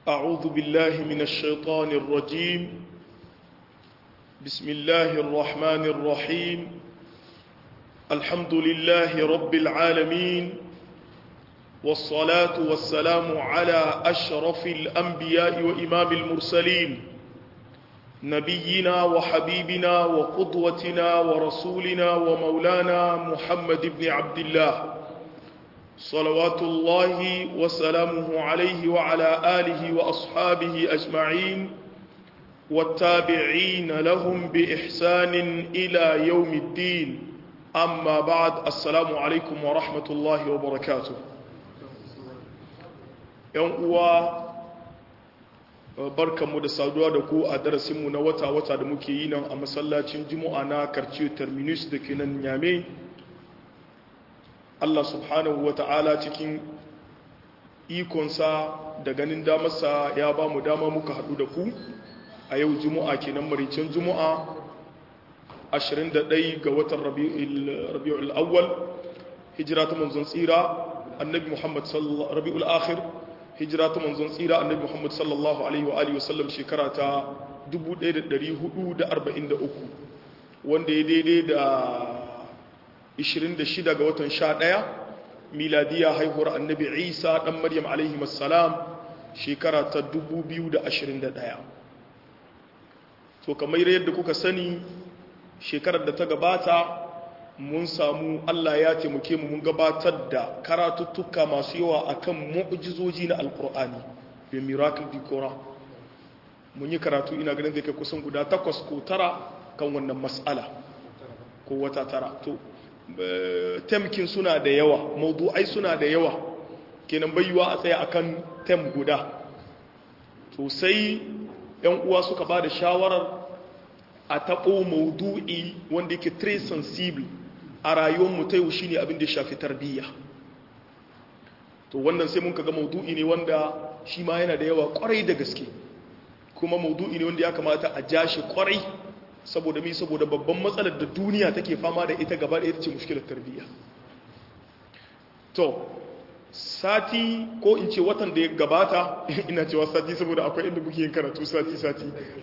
أعوذ بالله من الشيطان الرجيم بسم الله الرحمن الرحيم الحمد لله رب العالمين والصلاة والسلام على أشرف الأنبياء وإمام المرسلين نبينا وحبيبنا وقدوتنا ورسولنا ومولانا محمد بن عبد الله صلوات الله وسلامه عليه وعلى آله وأصحابه أجمعين والتابعين لهم بإحسان إلى يوم الدين أما بعد السلام عليكم ورحمة الله وبركاته يوم barkanmu da saduwa da ku a darasinmu na wata-wata da muke yi nan a masallacin juma'a na karciyo terminus da ke nan nyame Allah subhanahu wa ta'ala cikin ikonsa da ganin damarsa ya ba mu dama muka haɗu da ku a yau juma'a kenan maricin juma'a 21 ga watan rabi'ul awwal hijira ta manzon tsira annabi muhammad rabi'ul akhir hijira ta manzon tsira annabi muhammad sallallahu alaihi wa alihi wasallam shekara ta 1443 wanda ya daidai da 26 ga watan 11 miladiya haihuwar annabi isa dan maryam alaihi wassalam shekara ta 2021 to kamar yadda kuka sani shekarar da ta gabata mun samu Allah ya taimake mu mun gabatar da karatuttuka masu yawa akan mu'jizoji na alkur'ani da miracle di Quran mun yi karatu ina ganin zai kai kusan guda takwas ko tara kan wannan mas'ala ko wata tara to temkin suna da yawa maudu'ai suna da yawa kenan bayyuwa a tsaya akan tem guda to sai yan uwa suka ba da shawarar a taɓo maudu'i wanda yake très sensible a rayuwar mu ta yau shine abin da ya shafi tarbiyya to wannan sai mun kaga maudu'i ne wanda shi ma yana da yawa kwarai da gaske kuma maudu'i ne wanda ya kamata a ja shi kwarai saboda mi saboda babban matsalar da duniya take fama da ita gaba da ita ce mushkilar tarbiyya to sati ko in ce watan da ya gabata ina cewa sati saboda akwai inda muke yin karatu sati sati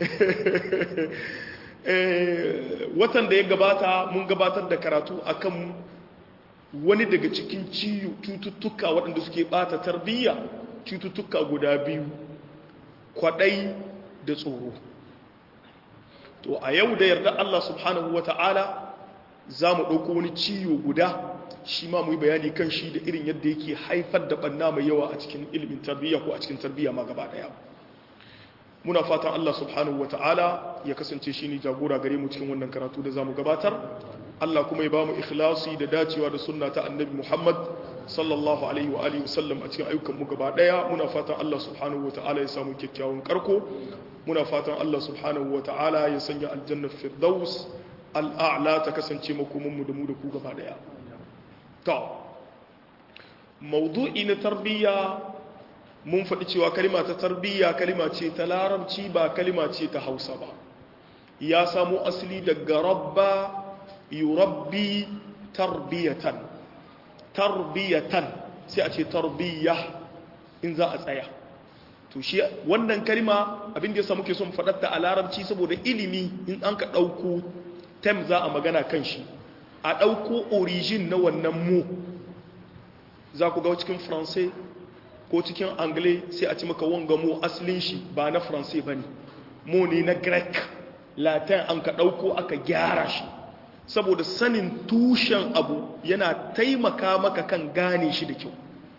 watan da ya gabata mun gabatar da karatu akan wani daga cikin cututtuka waɗanda suke bata tarbiyya cututtuka guda biyu kwaɗai da tsoro to a yau da yarda Allah subhanahu wa ta'ala za mu ɗauko wani ciwo guda shi ma mu yi bayani kan shi da irin yadda yake haifar da ɓanna mai yawa a cikin ilimin tarbiyya ko a cikin tarbiyya ma gaba ɗaya muna fatan Allah subhanahu wa ta'ala ya kasance shi ne jagora gare mu cikin wannan karatu da za mu gabatar Allah kuma ya ba mu ikhlasi da dacewa da sunna ta annabi Muhammad sallallahu alaihi wa alihi wasallam a cikin ayyukan mu gaba ɗaya muna fatan Allah subhanahu wa ta'ala ya samu kyakkyawan karko muna fatan Allah subhanahu wa ta'ala ya sanya aljannar firdaus al'a'la ta kasance makomanmu da mu da ku gaba daya ta maudu'i na tarbiyya mun faɗi cewa kalima ta tarbiyya kalima ce ta larabci ba kalima ce ta hausa ba ya samu asali daga rabba yurabbi tarbiyatan tarbiyatan sai a ce tarbiyya in za a tsaya to shi wannan kalma abin da yasa muke son faɗar ta a larabci saboda ilimi in an ka ɗauko tem za a magana kan shi a ɗauko origin na wannan mu za ku ga cikin faransai ko cikin angle sai a ci maka wanga mu asalin shi ba na faransai ba ne mu ne na greek latin an ka ɗauko aka gyara shi saboda sanin tushen abu yana taimaka maka kan gane shi da kyau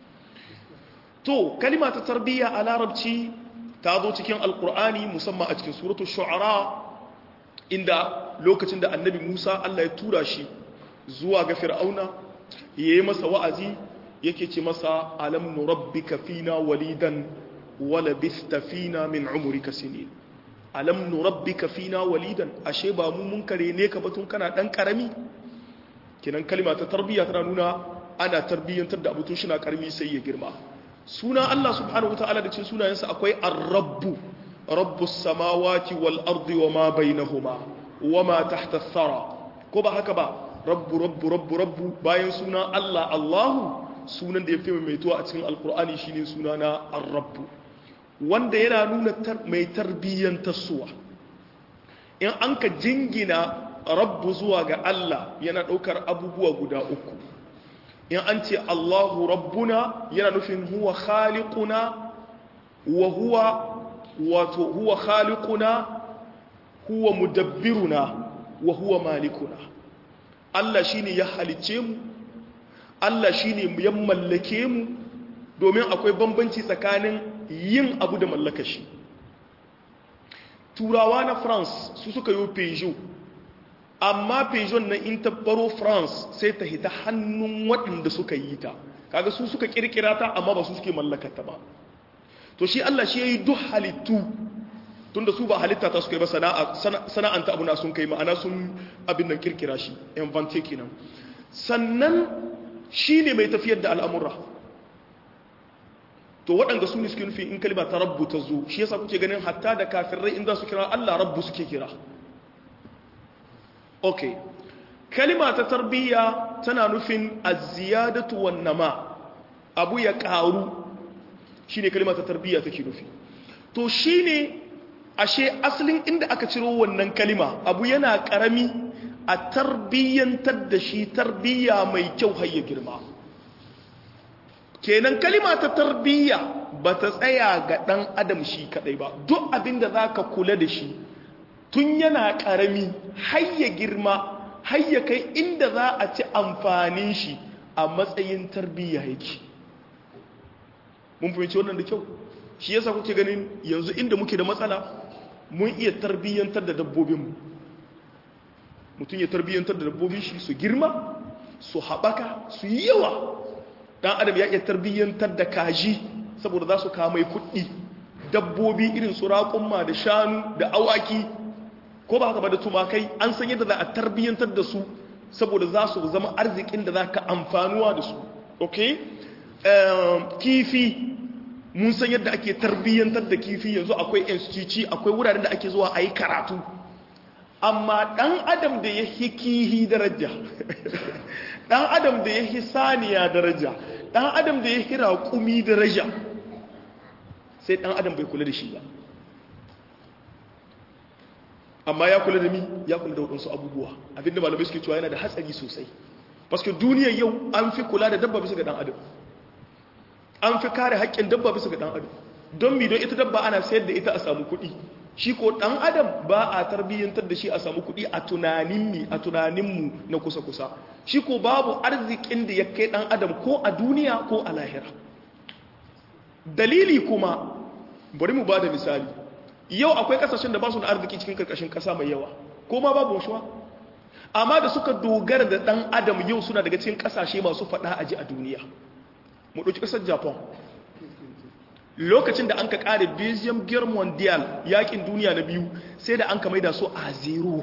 to kalima ta tarbiyya a larabci ta zo cikin alkur'ani musamman a cikin suratu shu'ara inda lokacin da annabi musa allah ya tura shi zuwa ga fir'auna ya yi masa wa'azi yake ce masa alam nurabbika fina walidan wala bista fina min umurika sinin alam nurabbika fina walidan ashe ba mu mun kare ne ka batun kana dan karami kinan kalima ta tarbiyya tana nuna ana tarbiyyantar da abutun shi na karami sai ya girma suna Allah subhanahu wataala da cikin sunayensa akwai ar-rabbu rabbus samawati wal ardi wama bainahuma wama tahta ath-thara ko ba haka ba rabbu rabbu rabbu rabbu bayan suna Allah Allahu sunan da ya fi maimaituwa a cikin alkur'ani shine suna na ar-rabbu wanda yana nuna mai tarbiyyantar suwa in an ka jingina rabbu zuwa ga Allah yana ɗaukar abubuwa guda uku in an ce Allahu rabbuna yana nufin huwa khaliquna wa huwa wato huwa khaliquna huwa mudabbiruna wa huwa malikuna Allah shine ya halice mu Allah shine ya mallake mu domin akwai bambanci tsakanin yin abu da mallaka shi turawa na France su suka yi Peugeot amma Peugeot na in tabbaro France sai ta hita hannun waɗanda suka yi ta kaga su suka kirkira ta amma ba su suke mallakata ba to shi Allah shi yayi duk halittu tunda su ba halitta ta suka yi ba sana'anta abu na sun kai ma'ana sun abin nan kirkira shi invente kenan sannan shi ne mai tafiyar da al'amura to waɗanda su ne suke nufi in kalima ta rabbu ta zo shi yasa kuke ganin hatta da kafirai inda su kira Allah rabbu suke kira ok kalima ta tarbiyya tana nufin aziyadatu wan nama abu ya ƙaru shi ne kalima ta tarbiyya take nufi to shi ne ashe asalin inda aka ciro wannan kalima abu yana ƙarami a tarbiyyantar da shi tarbiyya mai kyau har ya girma kenan kalima ta tarbiyya ba ta tsaya ga ɗan adam shi kaɗai ba duk abin da za ka kula da shi tun yana ƙarami har ya girma har ya kai inda za a ci amfanin shi a matsayin tarbiyya yake mun fahimci wannan da kyau shi yasa kuke ganin yanzu inda muke da matsala mun iya tarbiyyantar da dabbobinmu mutum ya tarbiyyantar da dabbobin shi su girma su haɓaka su yi yawa ɗan adam ya iya tarbiyyantar da kaji saboda za su kamai kuɗi dabbobi irin su raƙumma da shanu da awaki ko ba haka ba da tumakai an san yadda za a tarbiyyantar da su saboda za su zama arzikin da za ka amfanuwa da su ok kifi mun san yadda ake tarbiyyantar da kifi yanzu akwai instituci akwai wuraren da ake zuwa a yi karatu amma ɗan adam da ya hi kihi daraja ɗan adam da ya hi saniya daraja ɗan adam da ya hi raƙumi daraja sai ɗan adam bai kula da shi ba amma ya kula da mi ya kula da waɗansu abubuwa abinda malamai suke cewa yana da hatsari sosai paske duniyar yau an fi kula da dabba bisa ga ɗan adam an fi kare haƙƙin dabba bisa ga ɗan adam don mi don ita dabba ana sayar da ita a samu kuɗi shi ko ɗan adam ba a tarbiyyantar da shi a samu kuɗi a tunanin mi a tunaninmu na kusa-kusa shi ko babu arzikin da ya kai ɗan adam ko a duniya ko a lahira dalili kuma bari mu ba da misali yau akwai kasashen da ba su da arziki cikin karkashin kasa mai yawa ko ma babu washuwa amma da suka dogara da dan adam yau suna daga cikin kasashe masu fada aji a duniya mu dauki kasar japan lokacin da an ka kare belgium gear mondial yakin duniya na biyu sai da an ka maida su a zero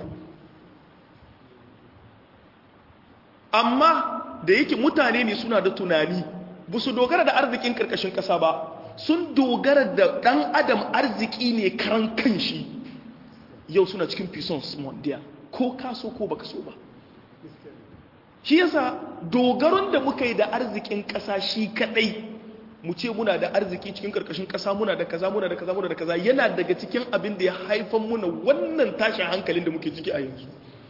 amma da yake mutane ne suna da tunani ba su dogara da arzikin karkashin kasa ba sun dogara da ɗan adam arziki ne karan kanshi yau suna cikin puissance mondial ko kaso ko baka so ba shi yasa dogaron da muka yi da arzikin ƙasa shi kadai mu ce muna da arziki cikin karkashin ƙasa muna da kaza muna da kaza muna da kaza yana daga cikin abin da ya haifan muna wannan tashin hankalin da muke ciki a yanzu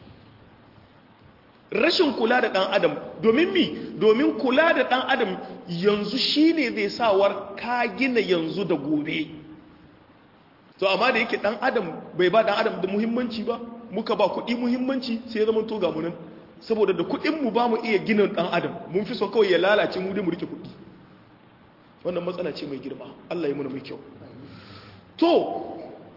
rashin kula da ɗan adam domin mi domin kula da ɗan adam yanzu shine zai sawar ka gina yanzu da gobe to amma da yake ɗan adam bai ba ɗan adam da muhimmanci ba muka ba kuɗi muhimmanci sai ya zama to ga munan saboda da kuɗinmu ba mu iya gina ɗan adam mun fi so kawai ya lalace mu dai mu rike kuɗi wannan matsala ce mai girma Allah ya muna mai kyau to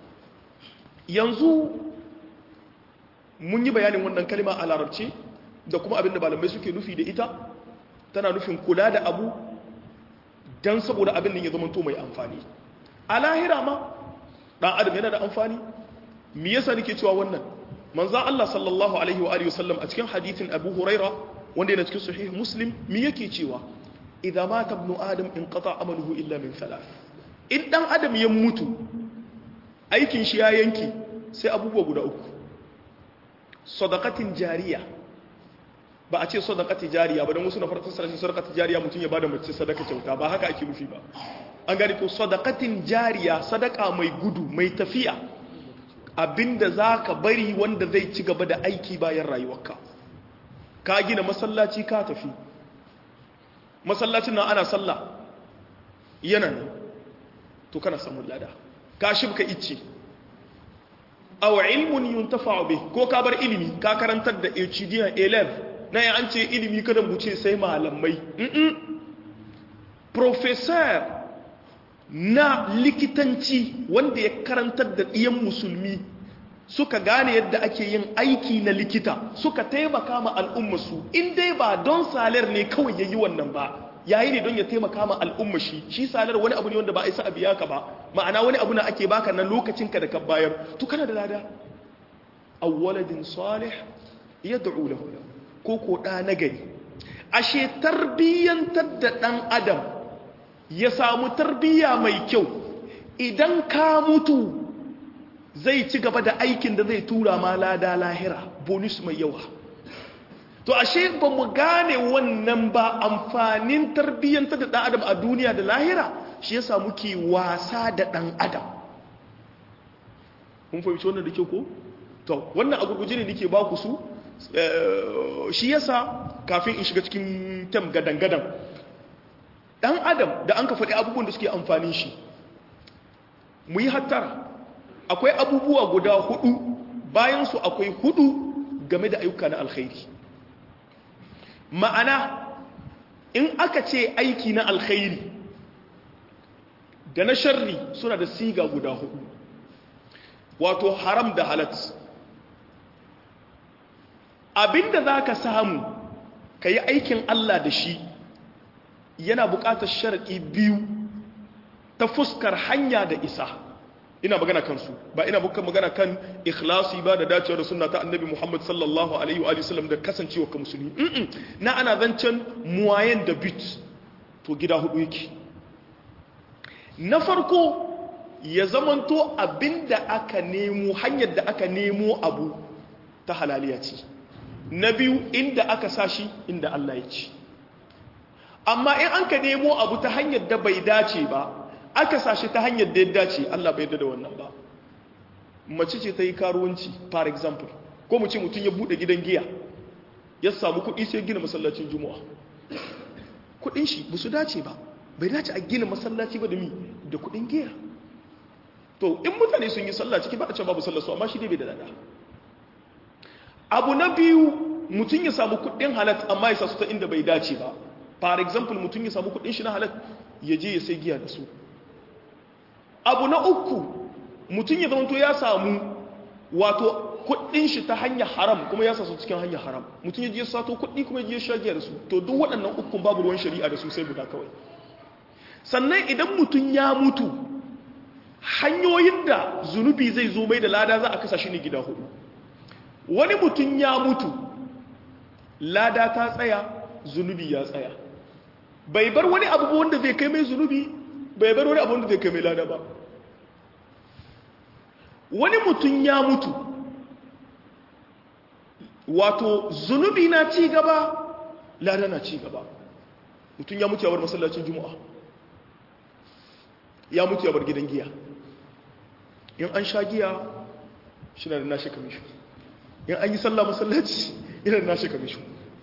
yanzu mun yi bayanin wannan kalma a larabci da kuma abin da malamai suke nufi da ita tana nufin kula da abu don saboda abin da ya zama to mai amfani a lahira ma ɗan adam yana da amfani me yasa nake cewa wannan manzan Allah sallallahu alaihi wa alihi wasallam a cikin hadithin Abu Huraira wanda yana cikin sahih Muslim me yake cewa idza mata ibnu adam inqata amaluhu illa min thalath in dan adam ya mutu aikin shi ya yanki sai abubuwa guda uku sadaqatin jariya ba a ce sadaqati jariya ba dan wasu na farkon sarrafa sadaqati jariya mutum ya bada mace sadaka kyauta ba haka ake nufi ba an gani ko sadaqatin jariya sadaka mai gudu mai tafiya abinda zaka bari wanda zai ci gaba da aiki bayan rayuwarka ka gina masallaci ka tafi masallacin nan ana sallah yana ne to kana samun lada ka shibka icce aw ilmun yuntafa'u bih ko ka bar ilimi ka karantar da HDN 11 na an ce ilimi kada mu ce sai malamai mm professor na likitanci wanda ya karantar da ɗiyan musulmi suka gane yadda ake yin aiki na likita suka taimaka ma al'ummasu in dai ba don salar ne kawai ya yi wannan ba yayi ne don ya taimaka ma al'umma shi shi salar wani abu ne wanda ba a isa a biya ka ba ma'ana wani abu na ake baka na lokacinka da ka bayar to kana da lada awwaladin salih yad'u lahu ko ko da nagari ashe tarbiyyantar da dan adam ya samu tarbiyya mai kyau idan ka mutu zai ci gaba da aikin da zai tura ma lada lahira bonus mai yawa to ashe ba mu gane wannan ba amfanin tarbiyyantar da ɗan adam a duniya da lahira shi yasa muke wasa da ɗan adam mun fahimci wannan da ke ko to wannan a gurguje ne nake ba ku su shi yasa kafin in shiga cikin tam gadan-gadan ɗan adam da an ka faɗi abubuwan da suke amfanin shi mu yi hattara akwai abubuwa guda hudu bayansu akwai hudu game da ayyuka na alkhairi ma'ana in aka ce aiki na alkhairi da na sharri suna da siga guda hudu wato haram da halat abinda za ka samu ka yi aikin Allah da shi yana buƙatar sharaɗi biyu ta fuskar hanya da isa ina magana kansu ba ina bukan magana kan ikhlasi ba da dacewa da sunna ta annabi Muhammad sallallahu alaihi wa sallam da kasancewa ka musulmi na ana zancen muwayen da bit to gida hudu yake na farko ya zamanto abinda aka nemo hanyar da aka nemo abu ta halaliya ce na biyu inda aka sashi inda Allah ya ce amma in an ka nemo abu ta hanyar da bai dace ba aka sashi ta hanyar da ya dace Allah bai yadda da wannan ba mace ce ta yi karuwanci for example ko mu ce mutum ya bude gidan giya ya samu kuɗi sai gina masallacin juma'a kuɗin shi ba su dace ba bai dace a gina masallaci ba da mi da kuɗin giya to in mutane sun yi sallah ciki ba a ce babu sallah su amma shi dai bai da dada abu na biyu mutum ya samu kuɗin halat amma ya sa su ta inda bai dace ba for example mutum ya samu kuɗin shi na halat ya je ya sai giya da su abu na uku mutum ya zamanto ya samu wato kudin shi ta hanyar haram kuma ya sasu cikin hanyar haram mutum ya je sato kudi kuma ya je shagiya da su to duk waɗannan ukun babu ruwan shari'a da su sai guda kawai sannan idan mutum ya mutu hanyoyin da zunubi zai zo mai da lada za a kasa shi ne gida hudu wani mutum ya mutu lada ta tsaya zunubi ya tsaya bai bar wani abu wanda zai kai mai zunubi bai bar wani abu wanda zai kai mai lada ba wani mutum ya mutu wato zunubi na ci gaba lada na ci gaba mutum ya mutu ya bar masallacin juma'a ya mutu ya bar gidan giya in an sha giya shi na da nashi kamishu in an yi sallah masallaci yana da nashi kamishu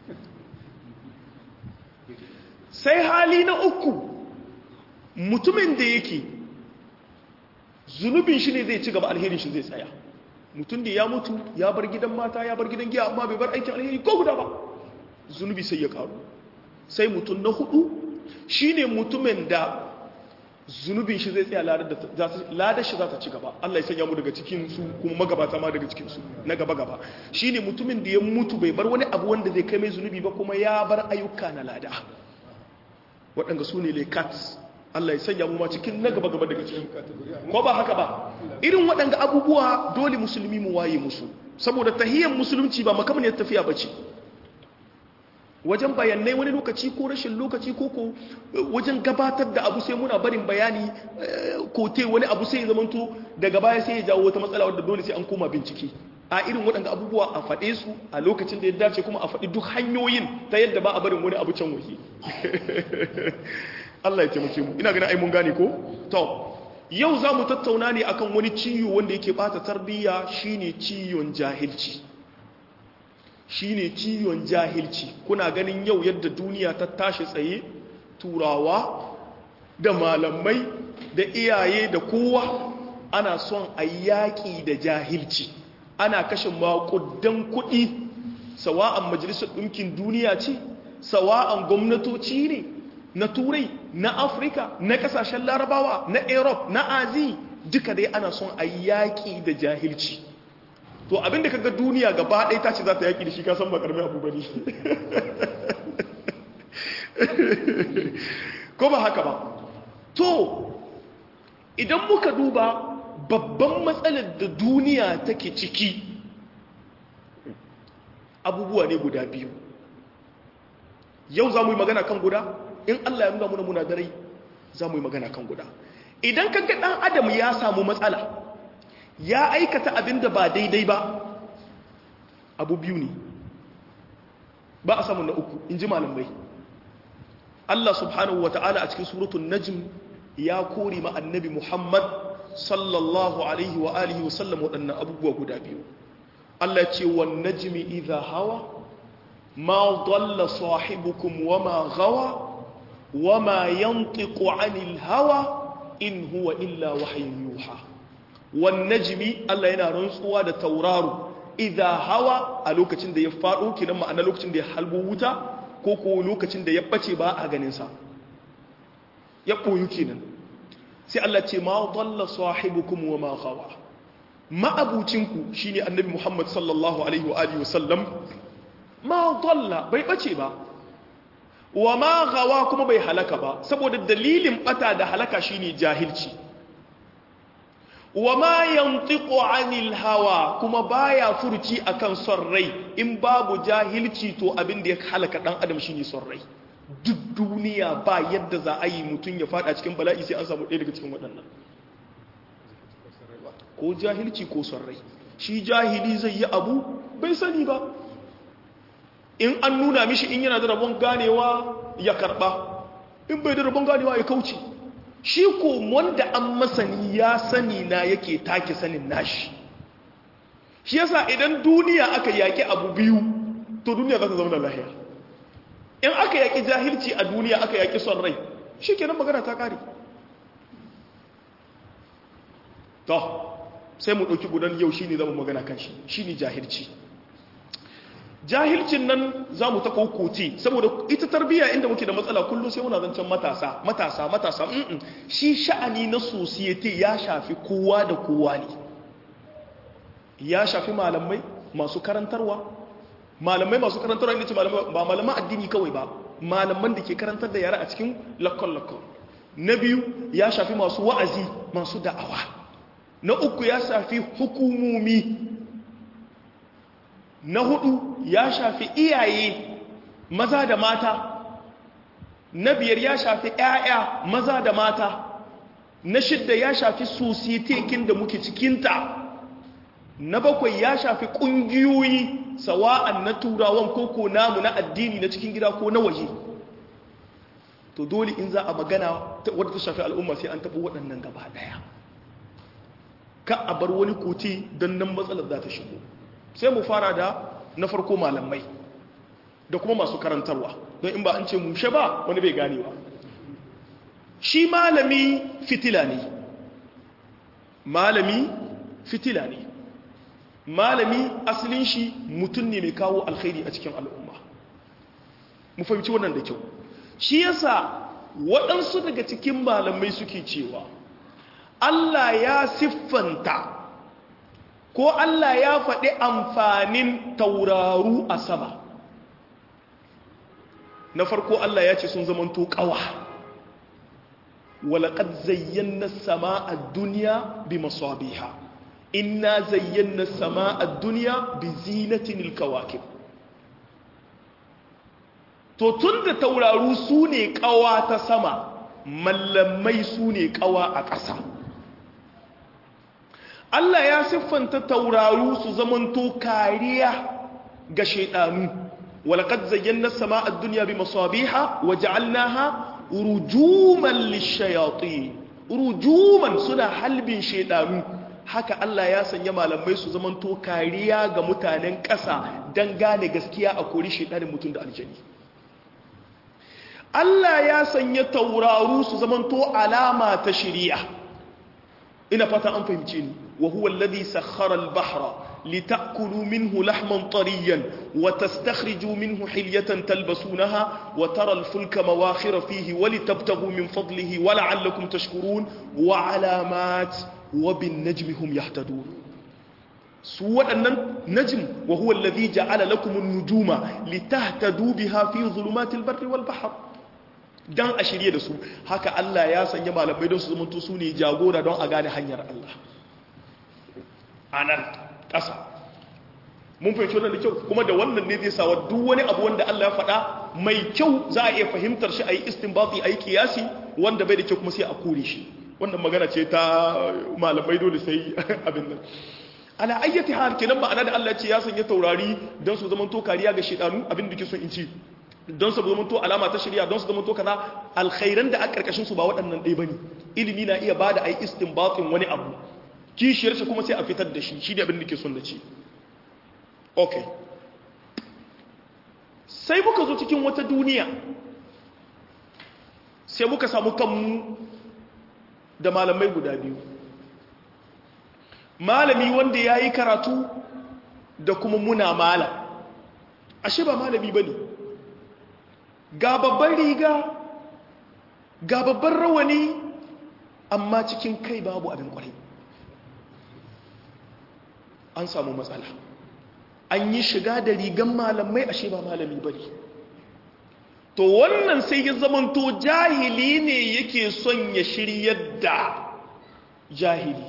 sai hali na uku mutumin da yake zunubin shi ne zai ci gaba alherin shi zai tsaya mutum da ya mutu ya bar gidan mata ya bar gidan giya amma bai bar aikin alheri ko guda ba zunubi sai ya karu sai mutum na hudu shine mutumin da zunubin shi zai tsaya ladar shi za ta ci gaba Allah ya sanya mu daga cikin su kuma magabata ma daga cikin su na gaba gaba shine mutumin da ya mutu bai bar wani abu wanda zai kai mai zunubi ba kuma ya bar ayyuka na lada waɗanda su ne lekat Allah ya sanya mu ma cikin na gaba gaba daga cikin ko ba haka ba irin waɗanda abubuwa dole musulmi mu waye musu saboda tahiyyar musulunci ba makamaniyar tafiya bace wajen bayanai wani lokaci ko rashin lokaci ko ko wajen gabatar da abu sai muna barin bayani ko te wani abu sai ya zamanto daga baya sai ya jawo wata matsala wadda dole sai an koma bincike a irin waɗanda abubuwa a faɗe su a lokacin da ya dace kuma a faɗi duk hanyoyin ta yadda ba a barin wani abu can waje Allah ya taimake mu ina ganin ai mun gane ko to yau za mu tattauna ne akan wani ciwo wanda yake bata tarbiyya shine ciwon jahilci shine ciwon jahilci kuna ganin yau yadda duniya ta tashi tsaye turawa da malamai da iyaye da kowa ana son a yaƙi da jahilci ana kashe maƙudan kuɗi sawa'an majalisar ɗinkin duniya ce sawa'an gwamnatoci ne na turai na afirka na ƙasashen larabawa na europe na azi duka dai ana son a yaƙi da jahilci to abinda kaga duniya gaba ɗaya ta ce za ta yaƙi da shi kasan ba ƙarfi abu bane ko ba haka ba to idan muka duba babban matsalar da duniya take ciki abubuwa ne guda biyu yau za mu yi magana kan guda in allah ya nuna muna muna dare za mu yi magana kan guda idan kaga ɗan adam ya samu matsala ya aikata abin da ba daidai ba abu biyu ne ba a samu na uku in ji malamai Allah subhanahu wa ta'ala a cikin suratun najm ya kori ma annabi Muhammad sallallahu alaihi wa alihi wa sallam waɗannan abubuwa guda biyu Allah ce wa najmi idha hawa ma dalla sahibukum wa ma gawa wa ma yantiqu anil hawa in huwa illa wahyun yuha wan najmi Allah yana rantsuwa da tauraro idha hawa a lokacin da ya faɗo kinan ma'ana lokacin da ya halbo wuta ko ko lokacin da ya bace ba a ganinsa ya ɓoyu kenan sai Allah ce ma dalla sahibukum wa ma ghawa ma'abucinku shine annabi Muhammad sallallahu alaihi wa alihi wasallam ma dalla bai bace ba wa ma ghawa kuma bai halaka ba saboda dalilin bata da halaka shine jahilci wa ma yantiqu anil hawa kuma baya furci akan son rai in babu jahilci to abin da ya halaka dan adam shine son rai duk duniya ba yadda za a yi mutum ya fada cikin bala'i sai an samu ɗaya daga cikin waɗannan ko jahilci ko son rai shi jahili zai yi abu bai sani ba in an nuna mishi in yana da rabon ganewa ya karba in bai da rabon ganewa ya kauce shi ko wanda an masani ya sani na yake take sanin nashi shi yasa idan duniya aka yaki abu biyu to duniya za ta zama da lahiya in aka yaki jahilci a duniya aka yaki son rai shi kenan magana ta kare to sai mu ɗauki gudan yau shi ne zama magana kan shi shi ne jahilci jahilcin nan za mu ta kokote saboda ita tarbiyya inda muke da matsala kullum sai muna zancen matasa matasa matasa mm shi sha'ani na society ya shafi kowa da kowa ne ya shafi malamai masu karantarwa malamai masu karantarwa inda ce ba malaman addini kawai ba malaman da ke karantar da yara a cikin lakon-lakon na biyu ya shafi masu wa'azi masu da'awa na uku ya shafi hukumomi na hudu ya shafi iyaye maza da mata na biyar ya shafi 'ya'ya maza da mata na shidda ya shafi sositekin da muke cikinta na bakwai ya shafi ƙungiyoyi sawa'an na turawan koko namu na addini na cikin gida ko na waje to dole in za a magana wadda ta shafi al'umma sai an taɓa waɗannan gaba ɗaya ka a bar wani kote don nan matsalar za ta shigo sai mu fara da na farko malamai da kuma masu karantarwa don in ba an ce mushe ba wani bai ganewa shi malami fitila ne malami fitila ne malami asalin shi mutum ne mai kawo alkhairi a cikin al'umma mu fahimci wannan da kyau shi yasa waɗansu daga cikin malamai suke cewa Allah ya siffanta ko Allah ya faɗi amfanin tauraru a sama na farko Allah ya ce sun zamanto ƙawa walaƙad zayyana sama a duniya bi masabiha inna zayyana sama a duniya bi zinatin ilkawakib to tun da tauraru su ne ƙawa ta sama mallamai su ne ƙawa a ƙasa Allah ya siffanta tauraru su zamanto kariya ga shaidanu walaqad zayyana as-samaa ad-dunya bi masabiha wa ja'alnaha rujuman lishayatin rujuman suna halbin shaidanu haka Allah ya sanya malamai su zamanto kariya ga mutanen ƙasa don gane gaskiya a kori shaidanin mutum da aljani Allah ya sanya tauraru su zamanto alama ta shiriya ina fata an fahimce ni wa huwa alladhi sakhkhara al-bahra litakulu minhu lahman tariyan wa tastakhriju minhu hilyatan talbasunaha wa tara al-fulka mawakhira fihi wa litabtaghu min fadlihi wa la'allakum tashkurun wa alamat wa bin najmi hum yahtadun su waɗannan najm wa huwa alladhi ja'ala lakum an-nujuma litahtadu biha fi dhulumatil barri wal bahr dan a shirye da su haka Allah ya sanya malamai don su zamanto su ne jagora don a gane hanyar Allah a nan ƙasa mun fahimci wannan da kyau kuma da wannan ne zai sawa duk wani abu wanda Allah ya faɗa mai kyau za a iya fahimtar shi a yi istinbati a yi kiyasi wanda bai da kyau kuma sai a kore shi wannan magana ce ta malamai dole sai abin nan ala ayyati hal kenan ma'ana da Allah ya ce ya sanya taurari don su zamanto kariya ga shedanu abin da ke son in ci don su zama to alama ta shirya don su zama to kaza alkhairan da a karkashin su ba waɗannan ɗaya bane ilimi na iya bada ai istinbatin wani abu kishiyar shi kuma sai a fitar da shi shi da abin da ke son da ci okay sai muka zo cikin wata duniya sai muka samu kanmu da malamai guda biyu malami wanda ya yi karatu da kuma muna malam ashe ba malami ba ne ga babban riga ga babban rawani amma cikin kai babu abin kwarai an samu matsala an yi shiga da rigan malamai ashe ba malami bane to wannan sai ya zamanto jahili ne yake son ya shiryar da jahili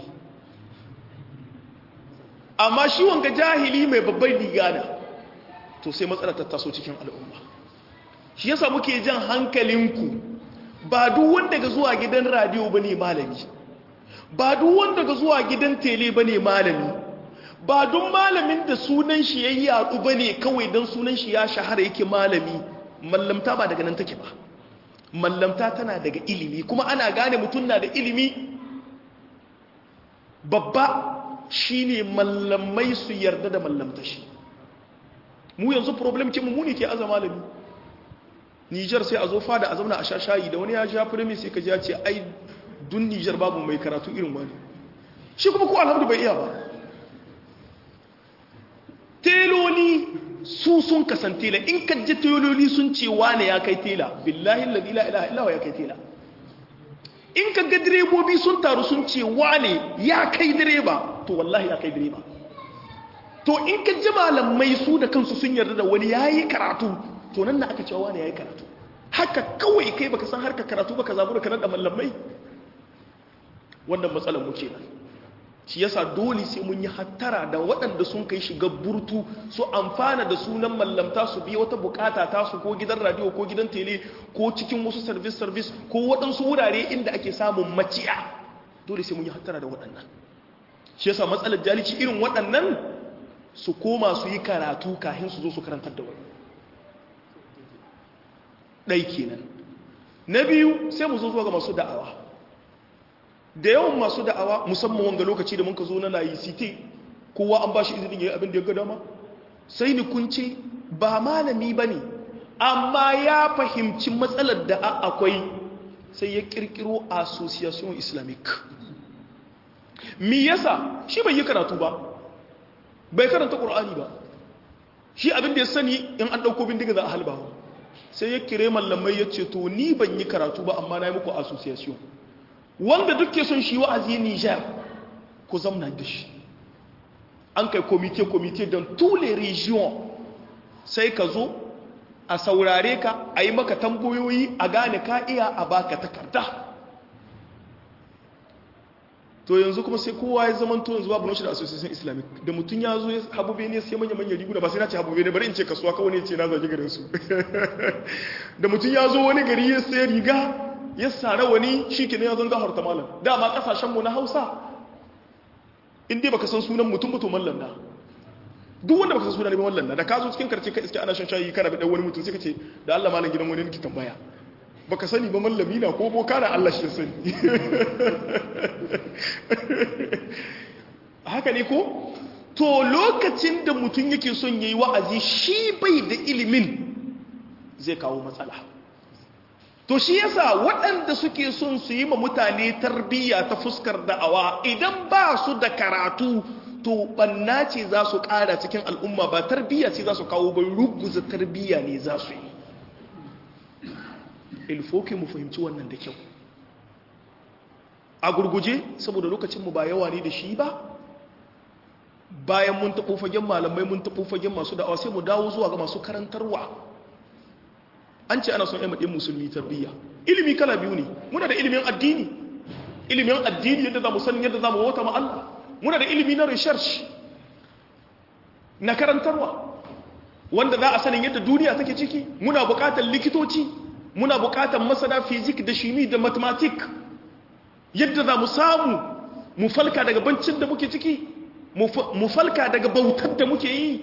amma shi wanga jahili mai babban riga na to sai matsala ta taso cikin al'umma shi yasa muke jan hankalinku ba duk wanda ga zuwa gidan radio bane malami ba duk wanda ga zuwa gidan tele bane malami ba duk malamin da sunan shi yayi yadu bane kawai dan sunan shi ya shahara yake malami mallamta ba daga nan take ba mallamta tana daga ilimi kuma ana gane mutum na da ilimi babba shine mallamai su yarda da mallamta shi mu yanzu problem ce mu ne ke aza malami Nijar sai a zo fada a zauna a sha shayi da wani ya sha firimi sai ka ji ya ce ai dun Nijar babu mai karatu irin wani shi kuma ko alhamdu bai iya ba teloli su sun kasan tela in ka ji teloli sun ce wane ya kai tela billahi la ilaha illa ya kai tela in ka ga direbobi sun taru sun ce wane ya kai direba to wallahi ya kai direba to in ka ji malamai su da kansu sun yarda da wani yayi karatu to nan da aka cewa wani ya yi karatu haka kawai kai baka san harka karatu baka zabu da kanar da mallamai wannan matsalar mu kenan shi yasa dole sai mun yi hattara da waɗanda sun kai shiga burtu su amfana da sunan mallamta su biya wata bukata ta su ko gidan radio ko gidan tele ko cikin wasu service service ko waɗansu wurare inda ake samun maciya dole sai mun yi hattara da waɗannan shi yasa matsalar jalici irin waɗannan su koma su yi karatu kafin su zo su karantar da wani ɗai kenan na biyu sai mu zo zuwa ga masu da'awa da yawan masu da'awa musamman wanga lokaci da muka zo na layi city kowa an ba shi izinin ya yi abin da ya ga dama sai ni kunce ba malami ba ne amma ya fahimci matsalar da akwai sai ya kirkiro association islamic mi yasa shi bai yi karatu ba bai karanta ƙur'ani ba shi abin da ya sani in an ɗauko bindiga za a halbawa sai ya kire mallamai ya ce to ni ban yi karatu ba amma na yi muku association wanda duke son shi wa'azi Niger ku zamna da shi an kai komite-komite don tule region sai ka zo a saurare ka a yi maka tambayoyi a gane ka iya a baka takarda to yanzu kuma sai kowa ya zama to yanzu babu nashi da association islamic da mutum ya zo habube ne sai manya manya riguna ba sai na ce habube ne bari in ce kasuwa kawai ne ce na zage garin su da mutum ya zo wani gari ya sai riga ya sara wani shi ke ne ya zanga harta malam dama kasashen mu na hausa in dai baka san sunan mutum mutum mallan na duk wanda baka san sunan mallan na da ka zo cikin karce ka iske ana shan shayi kana da wani mutum sai ka ce da Allah malam gidan wani nake tambaya baka sani ba mallami na ko boka na Allah shi sani haka ne ko to lokacin da mutum yake son yayi wa'azi shi bai da ilimin zai kawo matsala to shi yasa waɗanda suke son su yi ma mutane tarbiyya ta fuskar da'awa idan ba su da karatu to banna ce za su ƙara cikin al'umma ba tarbiyya ce za su kawo bai ruguza tarbiyya ne za su yi ilfoki mu fahimci wannan da kyau a gurguje saboda lokacinmu ba yawa ne da shi ba bayan mun taɓo fagen malamai mun taɓo fagen masu da'awa sai mu dawo zuwa ga masu karantarwa an ce ana son yan maɗin musulmi tarbiyya ilimi kala biyu ne muna da ilimin addini ilimin addini yadda za mu san yadda za mu wata ma Allah muna da ilimi na research na karantarwa wanda za a sanin yadda duniya take ciki muna buƙatar likitoci muna buƙatar masana fizik da shimi da mathematic yadda za mu samu mu falka daga bancin da muke ciki mu falka daga bautar da muke yi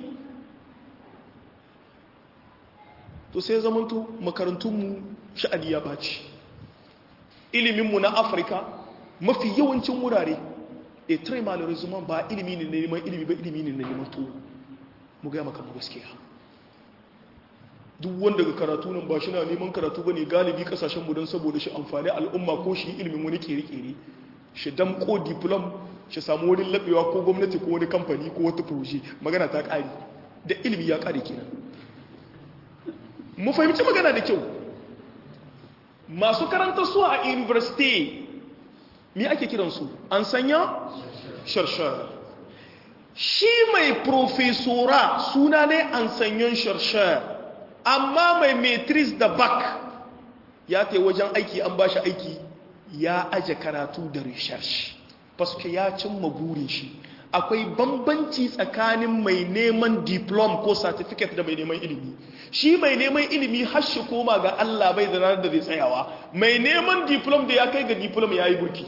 to sai zamanto makarantunmu sha'ani ya baci iliminmu na afirka mafi yawancin wurare a tare malarizman ba ilimi ne na neman ilimi ba ilimi ne na neman to mu gaya maka gaskiya duk wanda ga karatu nan ba shi na neman karatu ba ne galibi kasashen mu don saboda shi amfani al'umma ko shi ilimin wani kere-kere shi damko diplom shi samu wani labewa ko gwamnati ko wani kamfani ko wata proje magana ta ƙari da ilimi ya ƙari kenan mu fahimci magana da kyau masu karanta su a university me ake kiransu an sanya sharshar shi mai profesora suna ne an sanyon sharshar amma mai matrix da bak ya ta wajen aiki an ba shi aiki ya aje karatu da research paske ya cimma burin shi akwai bambanci tsakanin mai neman diplom ko certificate da mai neman ilimi shi mai neman ilimi har shi koma ga Allah bai da ranar da zai tsayawa mai neman diplom da ya kai ga diplom ya yi burki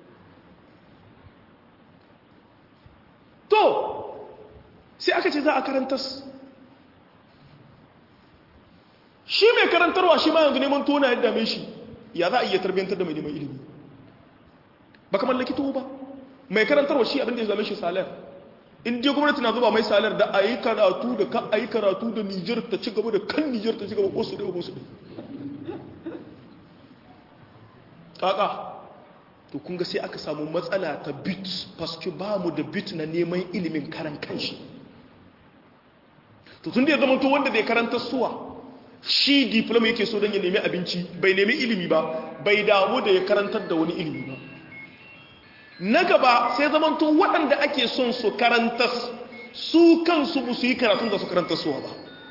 to sai aka ce za a karantas shi mai karantarwa shi ma yanzu neman tona yadda mai shi ya za a iya tarbiyyantar da mai neman ilimi ba kamar likito ba mai karantarwa shi abinda ya zame shi salar in je gwamnati na zuba mai salar da a yi karatu da ka a yi karatu da nijar ta ci gaba da kan nijar ta ci gaba ko su da ko su da kaka to kun ga sai aka samu matsala ta bit paske ba mu da bit na neman ilimin karan kanshi to tun da ya zama to wanda bai karanta suwa shi diploma yake so don ya nemi abinci bai nemi ilimi ba bai damu da ya karantar da wani ilimi ba na gaba sai zamanto waɗanda ake son su karantas su kansu ba su yi karatun da su karanta suwa ba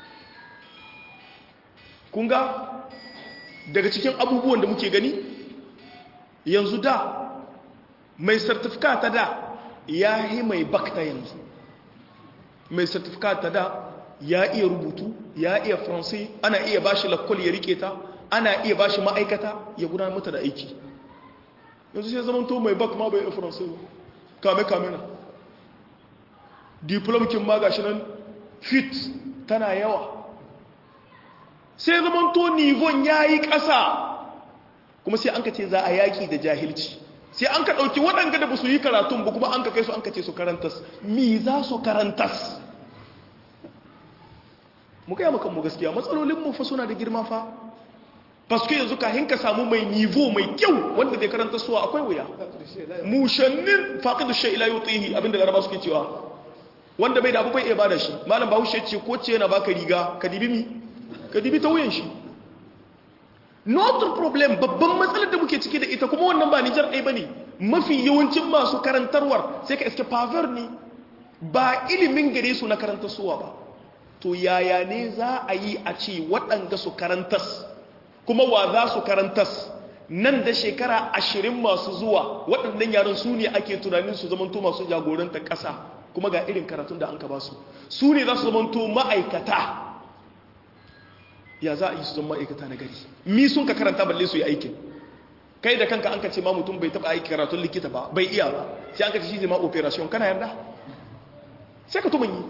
kunga daga cikin abubuwan da muke gani yanzu da mai sartifika ta da ya yi mai bakta yanzu mai sartifika ta da ya iya rubutu ya iya faransai ana iya bashi lakwal ya rike ta ana iya bashi ma'aikata ya gudanar mata da aiki yanzu sai zaman to mai bak ma bai iya faransai ba kame kame na diplomkin ma gashi nan fit tana yawa sai zaman to nivon ya yi ƙasa kuma sai an ka ce za a yaƙi da jahilci sai an ka ɗauki waɗanda da ba su yi karatun ba kuma an ka kai su an ka ce su karantas mi za su karantas mu gaya maka mu gaskiya matsalolinmu fa suna da girma fa paske yanzu kahin ka samu mai nivo mai kyau wanda zai karanta suwa akwai wuya mushannin faqidu shay ila yutihi abinda laraba suke cewa wanda bai da abu bai iya bada shi malam bahaushe ce ko ce yana baka riga ka dibi mi ka dibi ta wuyan shi notre problem babban matsalar da muke ciki da ita kuma wannan ba Nijar ɗaya bane mafi yawancin masu karantarwar sai ka iske paver ne ba ilimin gare su na karanta suwa ba to yaya ne za a yi a ce waɗanga su karantas kuma wa za su karantas nan da shekara ashirin masu zuwa waɗannan yaran su ne ake tunanin su zamanto masu jagoranta ƙasa kuma ga irin karatun da an ka ba su su ne za su zamanto ma'aikata ya za a yi su zama ma'aikata na gari mi sun ka karanta balle su yi aikin kai da kanka an ka ce ma mutum bai taɓa aiki karatun likita ba bai iya ba sai an ka ce shi zai ma operation kana yarda sai ka tuman yi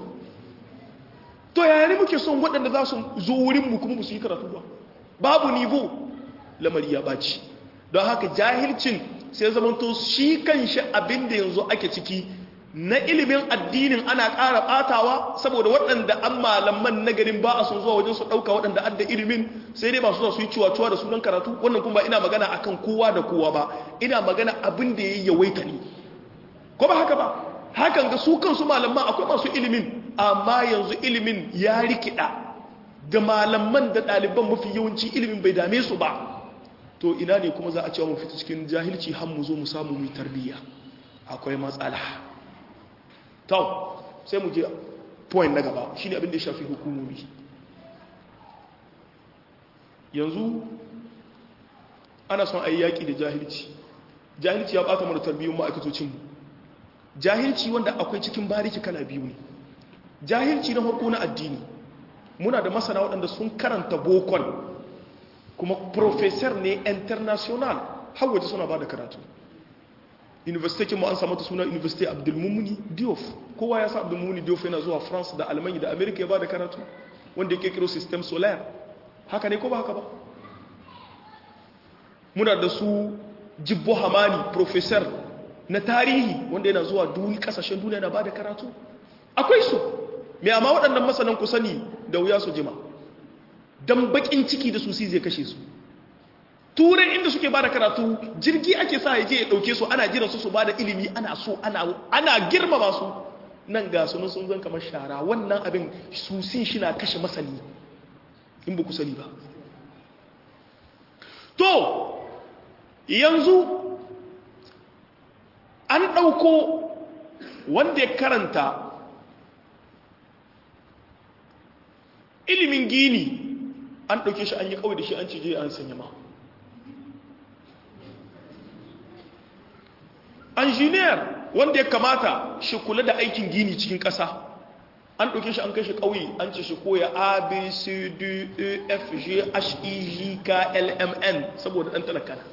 to yaya ne muke son waɗanda za su zo wurinmu kuma ba su yi karatu ba babu nivo lamari ya baci don haka jahilcin sai zamanto shi kan shi abin da yanzu ake ciki na ilimin addinin ana ƙara ɓatawa saboda waɗanda an malaman na garin ba a sun zuwa wajen su ɗauka waɗanda adda ilimin sai dai ba su su yi ciwa-ciwa da sunan karatu wannan kuma ina magana akan kowa da kowa ba ina magana abin da ya yi yawaita ne ko ba haka ba hakan ga su kansu malaman akwai masu ilimin amma yanzu ilimin ya rikida da malaman da ɗaliban mafi yawanci ilimin bai dame su ba to ina ne kuma za a cewa mu fita cikin jahilci har mu zo mu samu mu tarbiyya akwai matsala to sai mu je point na gaba shine abin da ya shafi hukumomi yanzu ana son ayi yaki da jahilci jahilci ya bata mana tarbiyyar ma'aikatocin mu jahilci wanda akwai cikin bariki kala biyu ne jahilci na farko na addini muna da masana waɗanda sun karanta bokon kuma professor ne international har waje suna ba da karatu university mu an samu ta suna university abdulmumuni diof kowa ya sa abdulmumuni diof yana zuwa france da almanya da america ya ba da karatu wanda ya kekiro system solar haka ne ko ba haka ba muna da su jibbo hamani professor na tarihi wanda yana zuwa duni kasashen duniya na ba da karatu akwai su mai amma waɗannan masanan ku sani da wuya su jima don bakin ciki da su si zai kashe su turai inda suke ba da karatu jirgi ake sa ya je ya ɗauke su ana jiran su su ba da ilimi ana so ana girmama su nan ga sunan sun zan kamar shara wannan abin susin shi na kashe masani in ba ku sani ba to yanzu an ɗauko wanda ya karanta ilimin gini an ɗauke shi an yi kawai da shi an cije an sanya ma engineer wanda ya kamata shi kula da aikin gini cikin ƙasa an ɗauke shi an kai shi ƙauye an ce shi koya a b c d e f g h e g k l m n saboda ɗan talakana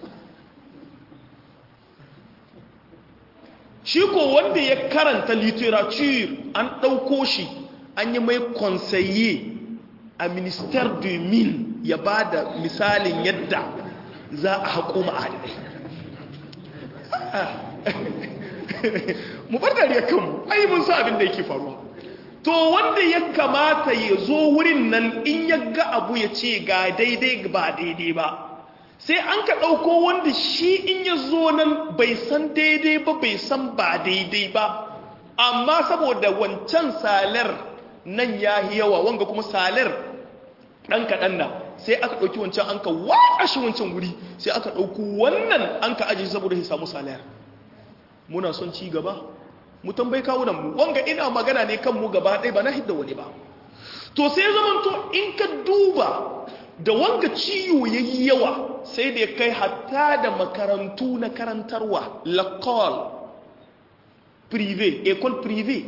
shi ko wanda ya karanta literature an ɗauko shi an yi mai conseiller a minister du mine ya ba da misalin yadda za a haƙo ma'adinai mu bar dariya kanmu ai mun sa abin da yake faruwa to wanda ya kamata ya zo wurin nan in ya ga abu ya ce ga daidai ba daidai ba sai an ka ɗauko wanda shi in ya zo nan bai san daidai ba bai san ba daidai ba amma saboda wancan salar nan ya yi yawa wanga kuma salar ɗan kaɗan na sai aka ɗauki wancan an ka waƙa shi wancan wuri sai aka ɗauko wannan an ka ajiye saboda ya samu salar muna son ci gaba mu tambayi kawunan mu wanga ina magana ne kan mu gaba ɗaya ba na hidda wani ba to sai zaman to in ka duba da wanga ciwo ya yi yawa sai da ya kai hatta da makarantu na karantarwa lakol prive école prive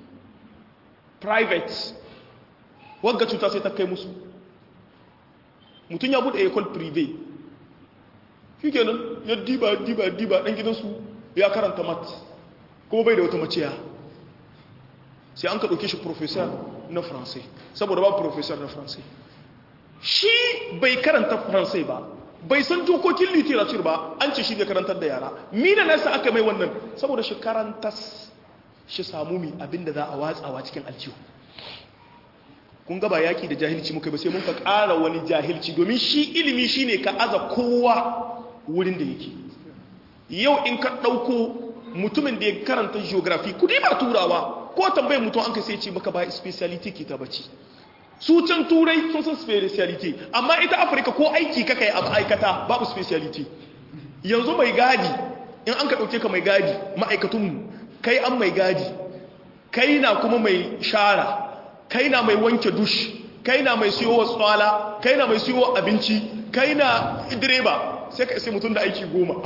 private wanga cuta sai ta kai musu mutum ya bude école prive shi kenan ya diba diba diba ɗan gidansu ya karanta mat kuma bai da wata maciya sai an ka ɗauke shi professor na faransai saboda ba professor na faransai shi bai karanta faransai ba bai san dokokin literature ba an ce shi ne karantar da yara mina nasa aka mai wannan saboda shi karantas shi samu mi abinda za a watsawa cikin aljihu kun gaba yaki da jahilci muka ba sai mun ka ƙara wani jahilci domin shi ilimi shine ka aza kowa wurin da yake yau in ka ɗauko mutumin da ya karanta geography kudi ba turawa ko tambayin mutum an ka sai ce maka ba speciality ke ta bace su can turai sun san speciality amma ita afirka ko aiki kaka yi a ma'aikata babu speciality yanzu mai gadi in an ka ɗauke ka mai gadi ma'aikatunmu kai an mai gadi kai na kuma mai shara kai na mai wanke dush kai na mai siyo tsala kai na mai siyo abinci kai na direba sai ka isi mutum da aiki goma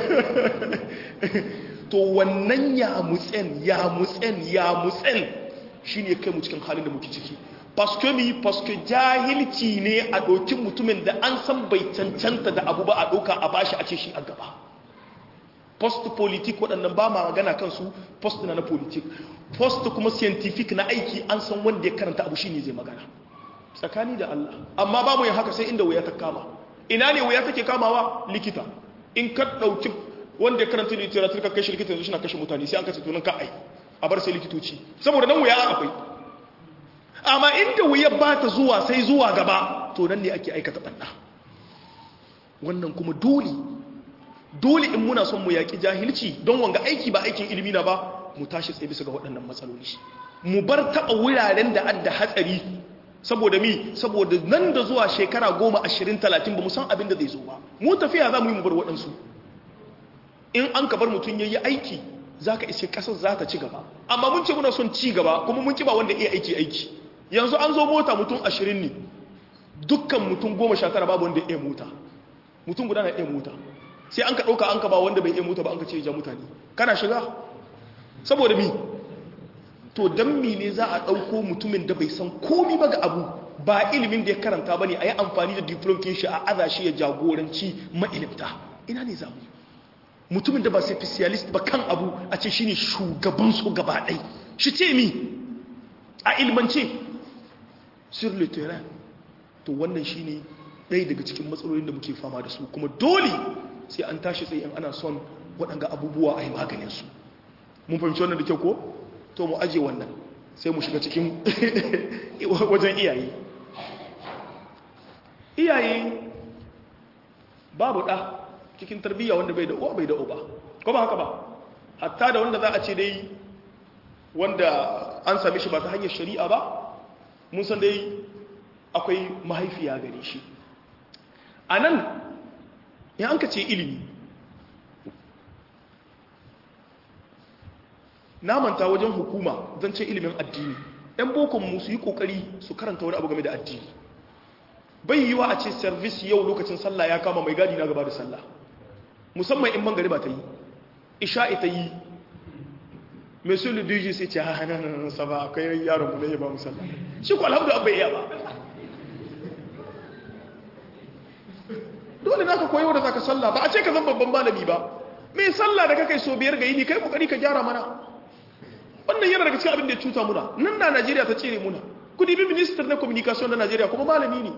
to wannan ya mutsen ya mutsen ya mutsen shi ne kai mu cikin halin da muke ciki paske mi paske jahilci ne a ɗaukin mutumin da an san bai cancanta da abu ba a ɗauka a bashi a ce shi a gaba post politik waɗannan ba ma magana kansu post na na politik post kuma scientific na aiki an san wanda ya karanta abu shi ne zai magana tsakani da Allah amma ba mu yin haka sai inda wuya ta kama ina ne wuya take kamawa likita in ka ɗauki wanda ya karanta literature ka kashe likita yanzu shi na kashe mutane sai an kashe tunan ka ai a bar sai likitoci saboda nan wuya akwai amma inda wuya ba ta zuwa sai zuwa gaba to nan ne ake aikata ɓanna wannan kuma dole dole in muna son mu yaƙi jahilci don wanga aiki ba aikin ilimi na ba mu tashi tsaye bisa ga waɗannan matsaloli mu bar taɓa wuraren da adda hatsari saboda mi saboda nan da zuwa shekara goma ashirin talatin ba mu san abin da zai zo ba mu tafiya za mu yi mu bar waɗansu in an ka bar mutum ya yi aiki za ka iske ƙasar za ta ci gaba amma mun ce muna son ci gaba kuma mun ci ba wanda iya aiki aiki yanzu an zo mota mutum ashirin ne dukkan mutum goma sha tara babu wanda iya mota mutum guda na iya mota sai an ka ɗauka an ka ba wanda bai iya mota ba an ka ce ja mutane kana shiga saboda mi to don mi ne za a ɗauko mutumin da bai san komi ba ga abu ba ilimin da ya karanta ba ne a yi amfani da diplomkin shi a aza shi ya jagoranci ma'ilimta ina ne za mu mutumin da ba specialist ba kan abu a ce shine shugaban su gaba ɗai shi ce mi a ilmance sur le terrain to wannan shine ɗaya daga cikin matsalolin da muke fama da su kuma dole sai an tashi tsaye ana son waɗanga abubuwa a yi maganinsu mun fahimci wannan da kyau ko to mu aje wannan sai mu shiga cikin wajen iyaye iyaye babu ɗa cikin tarbiyya wanda bai da uwa bai da uba ko ba haka ba hatta da wanda za a ce dai wanda an same shi ba ta hanyar shari'a ba mun san dai akwai mahaifiya gare shi a nan in an ka ce ilimi na manta wajen hukuma zan ce ilimin addini ‘yan bokonmu su yi ƙoƙari su karanta wani abu game da addini bai yi wa a ce service yau lokacin sallah ya kama mai gadi na gaba da sallah musamman in bangare ba ta yi isha'i ta yi mai su luduji sai ce hannun saba akwai yaron mu ya ba mu sallah shi ku alhamdu abai iya ba dole za ka koyo da za ka sallah ba a ce ka zan babban malami ba mai sallah da kakai so biyar ga yini kai kokari ka gyara mana wannan yana daga cikin abin da ya cuta muna nan da najeriya ta cire muna kudi bi minister na communication na najeriya kuma malami ne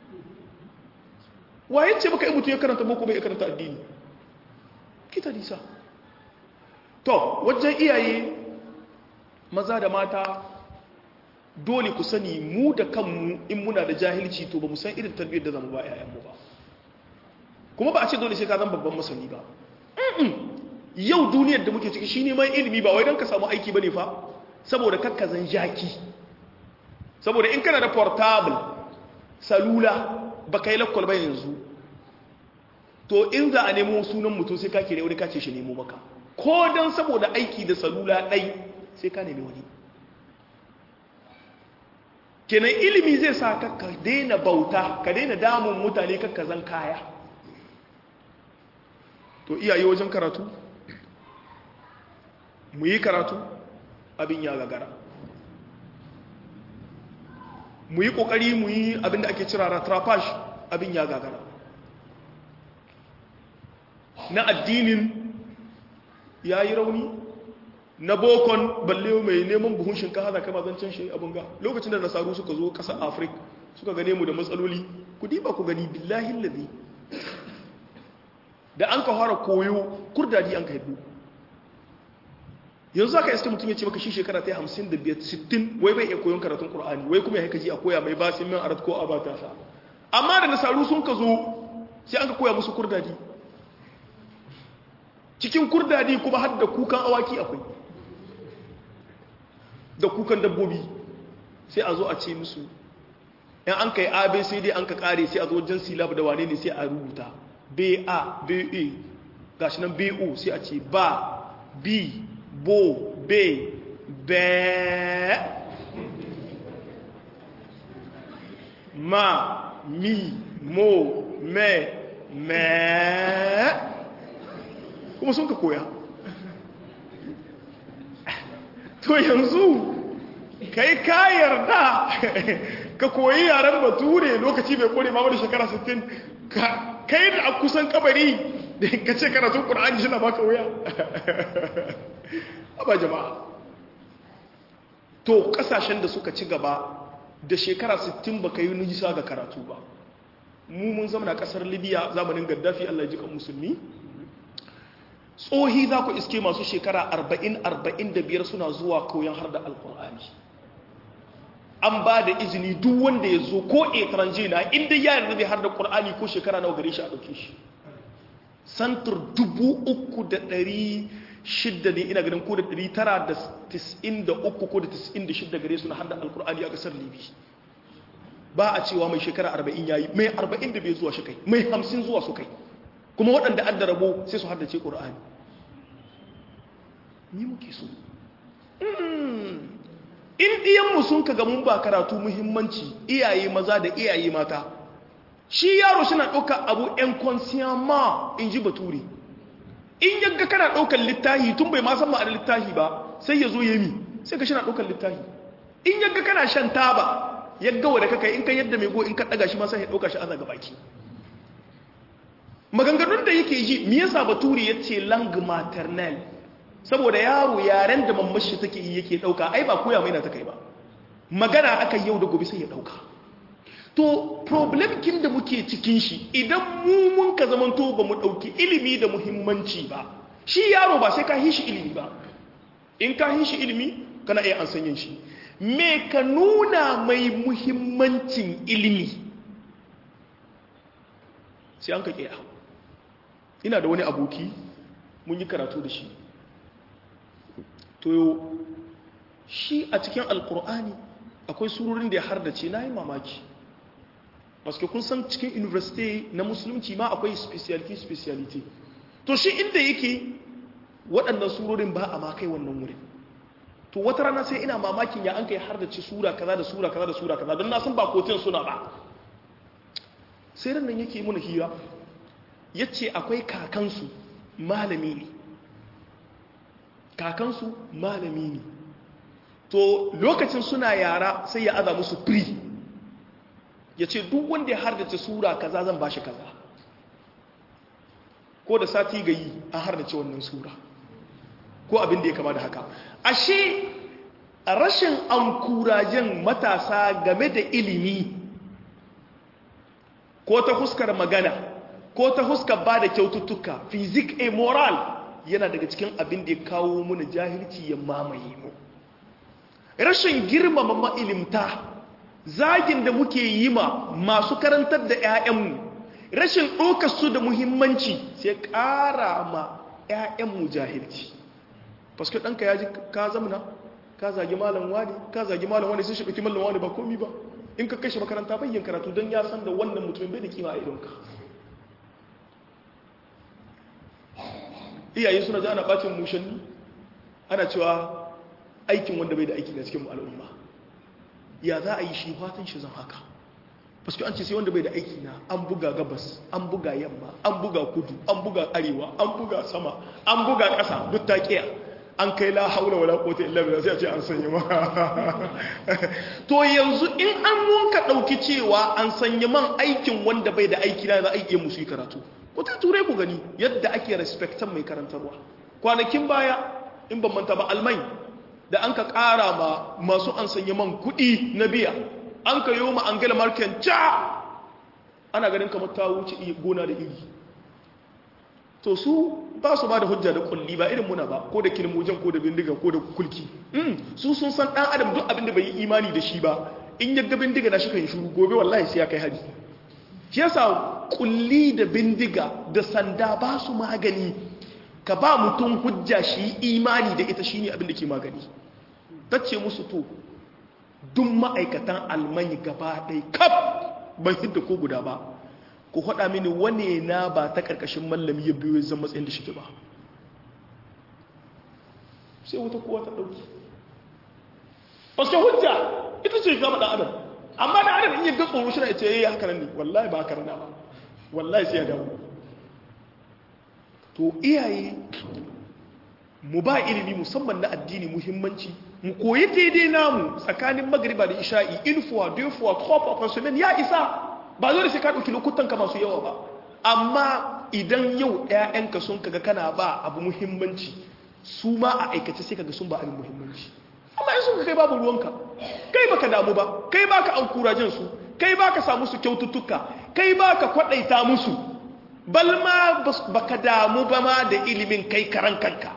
waye ce baka yi mutu ya karanta boko bai karanta addini kita nisa to wajen iyaye maza da mata dole ku sani mu da kanmu in muna da jahilci to ba mu san irin tarbiyyar da zamu ba 'ya'yanmu ba kuma ba a ce dole sai ka zan babban masani ba yau duniyar da muke ciki shi neman ilimi ba wai don ka samu aiki ba ne fa saboda kakkazan jaki saboda in kana da portable salula ba ka yi lakwal ba yanzu to in za a nemo sunan mutum sai ka kere wani kace shi nemo maka ko don saboda aiki da salula ɗai sai ka nemi wani kenan ilimi zai sa ka daina bauta ka daina damun mutane kakkazan kaya to iyaye wajen karatu mu yi karatu abin ya gagara mu yi kokari mu yi abin da ake cira ratrapash abin ya gagara na addinin ya yi rauni na bokon balle mai neman buhun shinkafa da kama zancen shi abin ga lokacin da nasaru suka zo ƙasar afirka suka gane mu da matsaloli ku diba ku gani billahi lalzi da an ka fara koyo kurdadi an ka haidu yanzu aka iske mutum ya ce maka shi shekara ta yi hamsin da biyar sittin wai bai iya koyon karatun ƙur'ani wai kuma ya haika ji a koya mai basin min arat ko a ba ta sa amma da nasaru sun ka zo sai an ka koya musu kurdadi cikin kurdadi kuma har da kukan awaki akwai da kukan dabbobi sai a zo a ce musu yan an kai abc dai an ka kare sai a zo wajen silab da wane ne sai a rubuta ba ba gashi nan bo sai a ce ba b bo be be ma mi mo me me kuma sun ka koya to yanzu kai ka yarda ka koyi yaren bature lokaci bai kore ma da shekara 60 kai da a kusan kabari da ka ce karatun ƙur'ani shi na baka wuya ba jama'a to ƙasashen da suka ci gaba da shekara 60 baka yi nisa ga karatu ba mu mun zama na kasar libya zamanin gaddafi allah ji kan musulmi tsohi za ku iske masu shekara 40-45 suna zuwa koyon har da alkur'ani an ba da izini duk wanda ya zo ko etranje na inda ya yarda zai har da ƙur'ani ko shekara nawa gare shi a ɗauke shi santur dubu uku da ɗari shidda ne ina ganin ko da ɗari tara da tis'in da uku ko da tis'in da shidda gare su na har da alkur'ani a ƙasar libi ba a cewa mai shekara arba'in ya yi mai arba'in da bai zuwa shi kai mai hamsin zuwa su kai kuma waɗanda an da rabo sai su haddace ƙur'ani ni muke so in ɗiyanmu sun ka mun ba karatu muhimmanci iyaye maza da iyaye mata shi yaro suna ɗauka abu ‘yan konsiyama in ji bature in yagga kana ɗaukar littahi tun bai masan ma'ar littahi ba sai ya zo yami sai ka shi na ɗaukar littahi in yagga kana shan taba yagga wa da kaka in ka yadda mai go in ka ɗaga shi ma sai ya ɗauka shi ana ga baki maganganun da yake ji me yasa bature ya ce lang maternel saboda yaro yaren da mamashi take yi yake dauka ai ba koya mai na ta kai ba magana aka yau da gobe sai ya dauka to problem kin da muke cikin shi idan mu mun ka zaman to ba mu dauki ilimi da muhimmanci ba shi yaro ba sai ka hishi ilimi ba in ka hishi ilimi kana iya an sanyin shi me ka nuna mai muhimmancin ilimi sai an ka kiya ina da wani aboki mun yi karatu da shi to shi a cikin alkur'ani akwai surorin da ya hardace na yi mamaki masu kun san cikin university na musulunci ma akwai speciality speciality to shi inda yake waɗannan surorin ba a makai wannan wurin to wata rana sai ina mamakin ya an kai hardace sura kaza da sura kaza da sura kaza don na san ba kotun suna ba sai ran nan yake muna hira ya ce akwai kakansu malami ne kakansu malami ne to lokacin suna yara sai ya aza musu free ya ce duk wanda ya hardace sura kaza zan bashi kaza ko da sati ga yi an hardace wannan sura ko abin da ya kama da haka ashe rashin ankurajen matasa game da ilimi ko ta huskar magana ko ta huskar ba da kyaututtuka fizik a moral yana daga cikin abin da ya kawo muna jahilci ya mamaye mu rashin girmama ma'ilimta zagin da muke yi ma masu karantar da 'ya'yanmu rashin su da muhimmanci sai ƙara ma 'ya'yanmu jahilci paske ɗanka ya ji ka zamana ka zagi malam wani ka zagi malam wani sun shaɓi malam wani ba komi ba in ka kashe makaranta bayyan karatu don ya san da wannan mutumin bai da kima a idonka iyaye suna ji ana bacin mushanni ana cewa aikin wanda bai da aiki na cikin al'umma ya za a yi shi fatan shi zan haka paske an ce sai wanda bai da aiki na an buga gabas an buga yamma an buga kudu an buga arewa an buga sama an buga ƙasa duk ta kiya an kai la haula wala quwwata illa billah sai a ce an sanya ma to yanzu in an munka dauki cewa an sanya man aikin wanda bai da aiki na za a iya musu karatu ko ta turai ku gani yadda ake respectan mai karantarwa kwanakin baya in ban manta ba almai da an ka kara ma masu an sanya man kuɗi na biya an ka yi ma angela merkel ca ana ganin kamar ta wuce gona da iri to su ba su ba da hujja da kulli ba irin muna ba ko da kilmojan ko da bindiga ko da kulki su sun san dan adam duk abin da bai yi imani da shi ba in ya ga bindiga na shi kan shuru gobe wallahi sai ya kai hari shi yasa kulli da bindiga da sanda ba su magani ka ba mutum hujja shi imani da ita shine abin da ke magani tace musu to duk ma'aikatan almani gaba ɗaya kaf ban hidda ko guda ba ku haɗa mini wane na ba ta ƙarƙashin mallami ya biyo zan matsayin da shi ba sai wata kowa ta ɗauki wasu hujja ita ce gama ɗan adam amma ɗan adam in yi ga tsoro shi na ce yayi haka nan ne wallahi ba haka rana ba wallahi sai ya dawo to iyaye mu ba ilimi musamman na addini muhimmanci mu koyi daidai namu tsakanin magriba da isha'i ilfuwa dufuwa trois fois semaine ya isa ba zo da sai ka ɗauki lokutan ka masu yawa ba amma idan yau ‘ya'yanka sun kaga kana ba abu muhimmanci su ma a aikace sai kaga sun ba abin muhimmanci amma in sun kai babu ruwanka kai baka damu ba kai baka an kurajen su kai baka samu su kyaututtuka kai ba ka kwaɗaita musu bal ma ba ka damu ba ma da ilimin kai karan kanka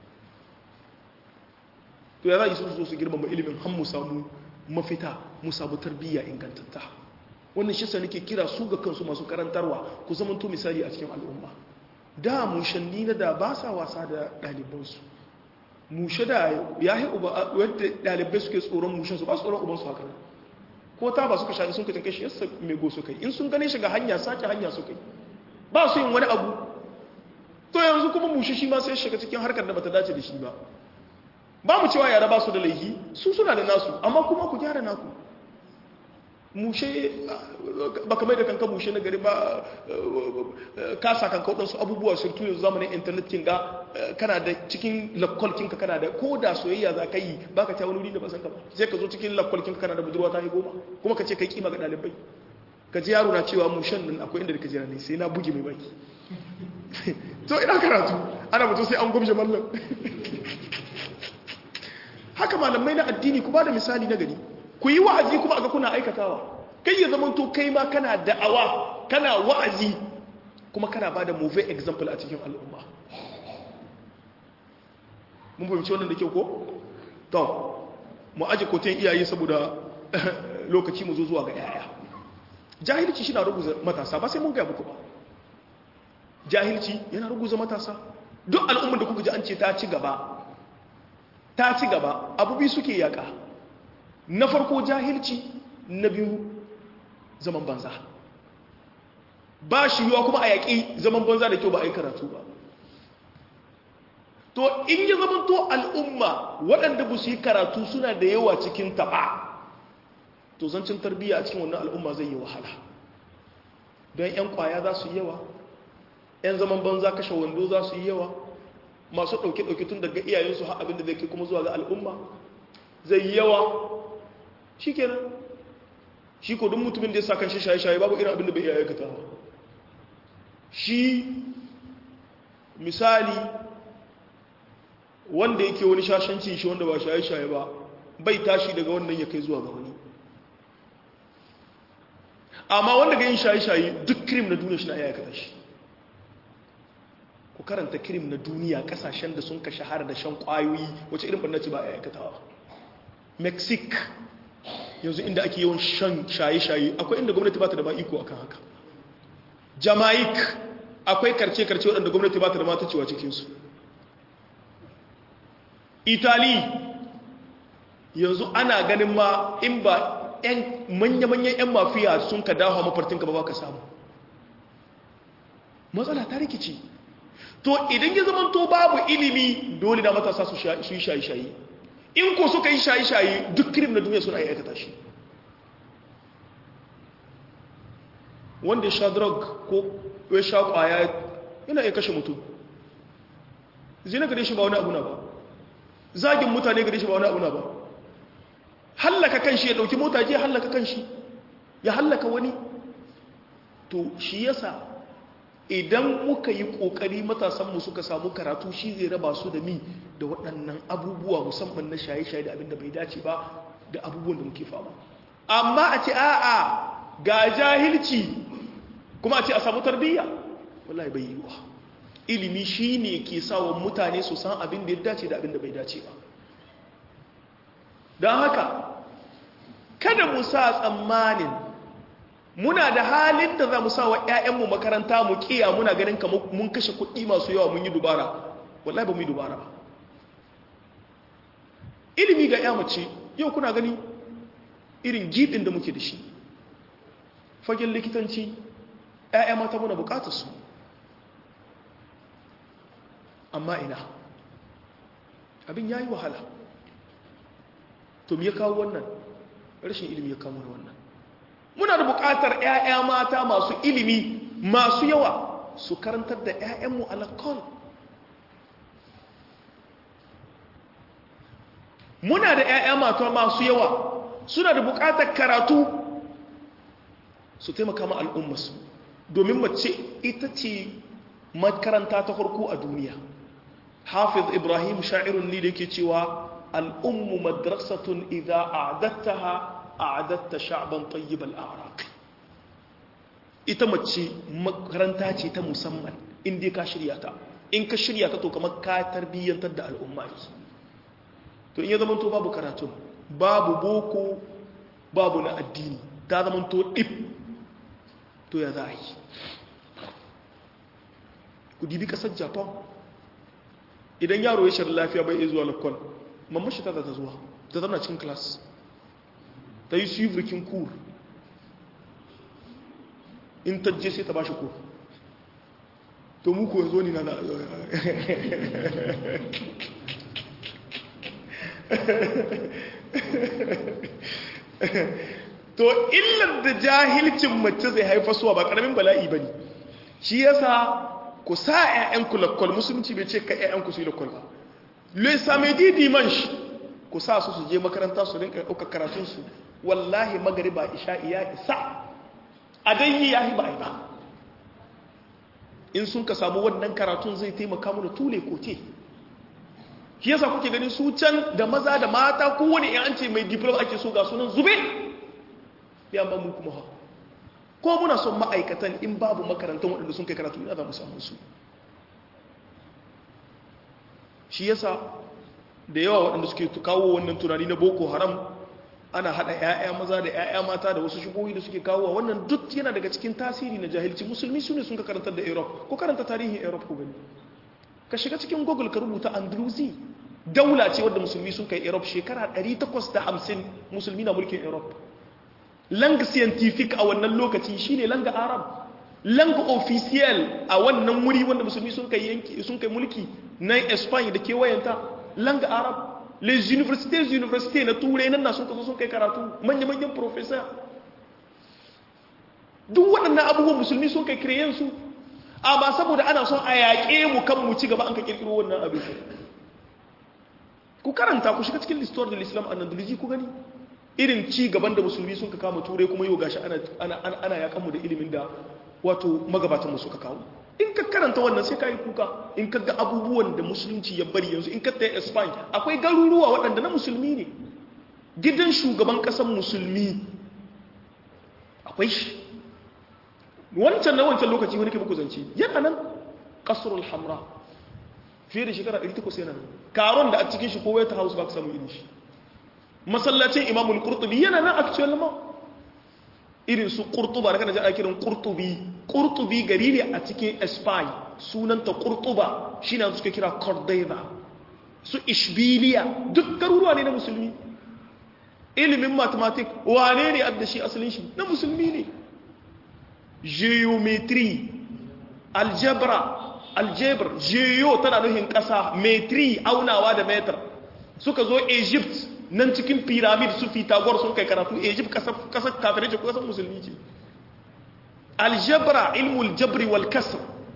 to ya za yi su su girmama ilimin han mu samu mafita mu samu tarbiyya ingantatta wannan shi nake kira su ga kansu masu karantarwa ku zama to misali a cikin al'umma da mushanni na da ba sa wasa da ɗalibansu mushe da ya yi uba wadda ɗalibai suke tsoron mushensu ba su tsoron ubansu haka ko ta ba suka shaɗi sun kacin kashi yasa mai go suka yi in sun gane shiga hanya sake hanya suka yi ba su yin wani abu to yanzu kuma mushe shi ma sai shiga cikin harkar da bata dace da shi ba ba mu cewa yara ba su da laifi su suna da nasu amma kuma ku gyara naku mushe ba kamar da kanka mushe na gari ba kasa kanka waɗansu abubuwa surtu yanzu zamanin intanet kin ga kana da cikin lakkwalkinka kana da ko da soyayya za ka yi ba ka ta wani wuri da ba san ka ba sai ka zo cikin lakkwalkinka kana da budurwa ta yi goma kuma ka ce ka yi kima ga ɗalibai ka ji yaro na cewa mushen nan akwai inda da ka jira ne sai na buge mai baki to ina karatu ana mutu sai an gumshe mallam haka malamai na addini ku ba da misali na gari ku yi wa'azi kuma aga kuna aikatawa kai ya zama to kai ma kana da'awa kana wa'azi kuma kana ba da movie example a cikin al'umma mun fahimci wannan da kyau ko? to mu aji koten iyaye saboda lokaci mu zo zuwa ga yaya jahilci shi na ruguza matasa ba sai mun gaya muku ba jahilci yana ruguza matasa duk al'ummar da kuka ji an ce ta ci gaba ta ci gaba abubi suke yaka na farko jahilci na biyu zaman banza ba shi yiwa kuma a yaƙi zaman banza da kyau ba a yi karatu ba to in yi zaman to al'umma waɗanda ba su yi karatu suna da yawa cikin taɓa to zancin tarbiyya a cikin wannan al'umma zai yi wahala don 'yan kwaya za su yi yawa 'yan zaman banza kashe wando za su yi yawa masu ɗauke-ɗauke tun daga iyayensu har abin da zai kai kuma zuwa ga al'umma zai yi yawa shi kenan shi ko duk mutumin da ya sa kan shi shaye-shaye babu irin abin da bai iya aikata ba shi misali wanda yake wani shashanci shi wanda ba shaye-shaye ba bai tashi daga wannan ya kai zuwa ga wani amma wanda ga yin shaye-shaye duk krim na duniya shi na iya aikata shi ku karanta krim na duniya kasashen da sun ka shahara da shan kwayoyi wacce irin barnaci ba a aikatawa mexico yanzu inda ake yawan shan shaye-shaye akwai inda gwamnati ba ta da iko akan haka jamaic akwai karce-karce waɗanda gwamnati ba ta da mata cewa cikinsu italy yanzu ana ganin ma in ba manya-manyan 'yan mafiya sun ka dawo mafartinka ba ba ka samu matsala ta rikici to idan ya zama to babu ilimi dole da matasa su yi shayi-shayi in ko suka yi shayi-shayi duk kirim na duniya suna yi aikata shi wanda ya sha drug ko ya sha kwaya yana iya kashe mutum zina gare shi ba wani abuna ba zagin mutane gare shi ba wani abuna ba hallaka kan shi ya dauki mota je hallaka kan shi ya hallaka wani to shi yasa idan muka yi kokari matasanmu suka samu karatu shi zai raba su da mi da waɗannan abubuwa musamman na shaye-shaye da abin da bai dace ba da abubuwan da muke fama amma a ce a'a ga jahilci kuma a ce a samu tarbiyya wallahi bai yi wa ilimi shi ne ke sawa mutane su san abin da ya dace da abin da bai dace ba don haka kada mu sa tsammanin muna da halin da za mu sa wa 'ya'yanmu makaranta mu kiya muna ganin kamar mun kashe kuɗi masu yawa mun yi dubara wallahi ba mu yi dubara ba ilimi ga ya mace yau kuna gani irin gibin da muke da shi fagen likitanci 'ya'ya mata muna bukatar su amma ina abin ya yi wahala to me ya kawo wannan rashin ilimi ya kawo wannan muna da buƙatar 'ya'ya mata masu ilimi masu yawa su karantar da 'ya'yanmu alakon muna da 'ya'ya mata masu yawa suna da buƙatar karatu su taimaka ma al'ummasu domin mace ita ce makaranta ta farko a duniya hafiz ibrahim sha'irun ne da yake cewa al'ummu madrasatun idha a'adattaha a'adatta sha'ban tayyibal a'raq ita mace makaranta ce ta musamman inda ka shirya ta in ka shirya ta to kamar ka tarbiyyantar da al'umma ne to in ya zama to babu karatun babu boko babu na addini ta zama to ɗif to ya za a yi ku dibi ƙasar japan idan yaro ya shirin lafiya bai iya zuwa lakon mamashi ta ta zuwa ta zama cikin class ta yi suivrikin kur in ta je sai ta ba shi kur to muku yanzu ni na na to illar da jahilcin mace zai haifa suwa ba karamin bala'i ba ne shi yasa ku sa 'ya'yanku lakwal musulunci bai ce ka 'ya'yanku su yi lakwal ba le samedi dimanche ku sa su su je makaranta su rinka ɗaukar karatunsu wallahi magariba isha'i ya isa a dai ya yi ba ba in sun ka samu wannan karatun zai taimaka mu da tule kote shi yasa kuke ganin su can da maza da mata kowane yan an ce mai diploma ake so ga sunan zube ya ba mu kuma ha ko muna son ma'aikatan in babu makarantar waɗanda sun kai karatu ina za mu samu su shi yasa da yawa waɗanda suke kawo wannan tunani na boko haram ana haɗa 'ya'ya maza da 'ya'ya mata da wasu shigohi da suke kawo wannan duk yana daga cikin tasiri na jahilci musulmi su ne sun ka karantar da europe ko karanta tarihin europe ko gani ka shiga cikin google ka rubuta andalusi daula ce wadda musulmi sun kai europe shekara 850 musulmi na mulkin europe langa scientific a wannan lokaci shine langa arab langa official a wannan wuri wanda musulmi sun kai yanki sun kai mulki na Spain da kewayenta langa arab les universités universités na turai nan na sun kaso sun kai karatu manya manyan professor duk waɗannan abubuwan musulmi sun kai kireyen su amma saboda ana son a yaƙe mu kan mu ci gaba an ka kirkiro wannan abin ku karanta ku shiga cikin listor da islam a nandaliji ku gani irin ci gaban da musulmi sun ka kama turai kuma yau gashi ana yakan mu da ilimin da wato magabatanmu suka kawo in ka karanta wannan sai ka yi kuka in ka ga abubuwan da musulunci ya bari yanzu in ka ta spain akwai garuruwa waɗanda na musulmi ne gidan shugaban ƙasar musulmi akwai shi wancan na wancan lokaci wani ke muku zance yana nan ƙasarul hamra fiye da shekara 800 yana nan karon da a cikin shi ko white house ba ka samu irin shi masallacin imamul qurtubi yana nan actual ma irin su qurtuba da kana ji ana kiran qurtubi qurtubi gari ne a cikin spain sunanta qurtuba shine suka kira cordova su ishbiliya duk garuruwa ne na musulmi ilimin mathematics wane ne adda shi asalin shi na musulmi ne geometry algebra algebra geo tana nufin kasa metri aunawa da metar suka zo egypt nan cikin pyramid su fitagor sun kai karatu egypt kasar kafirai ce kasar musulmi ce aljabra ilmul jabri wal kasr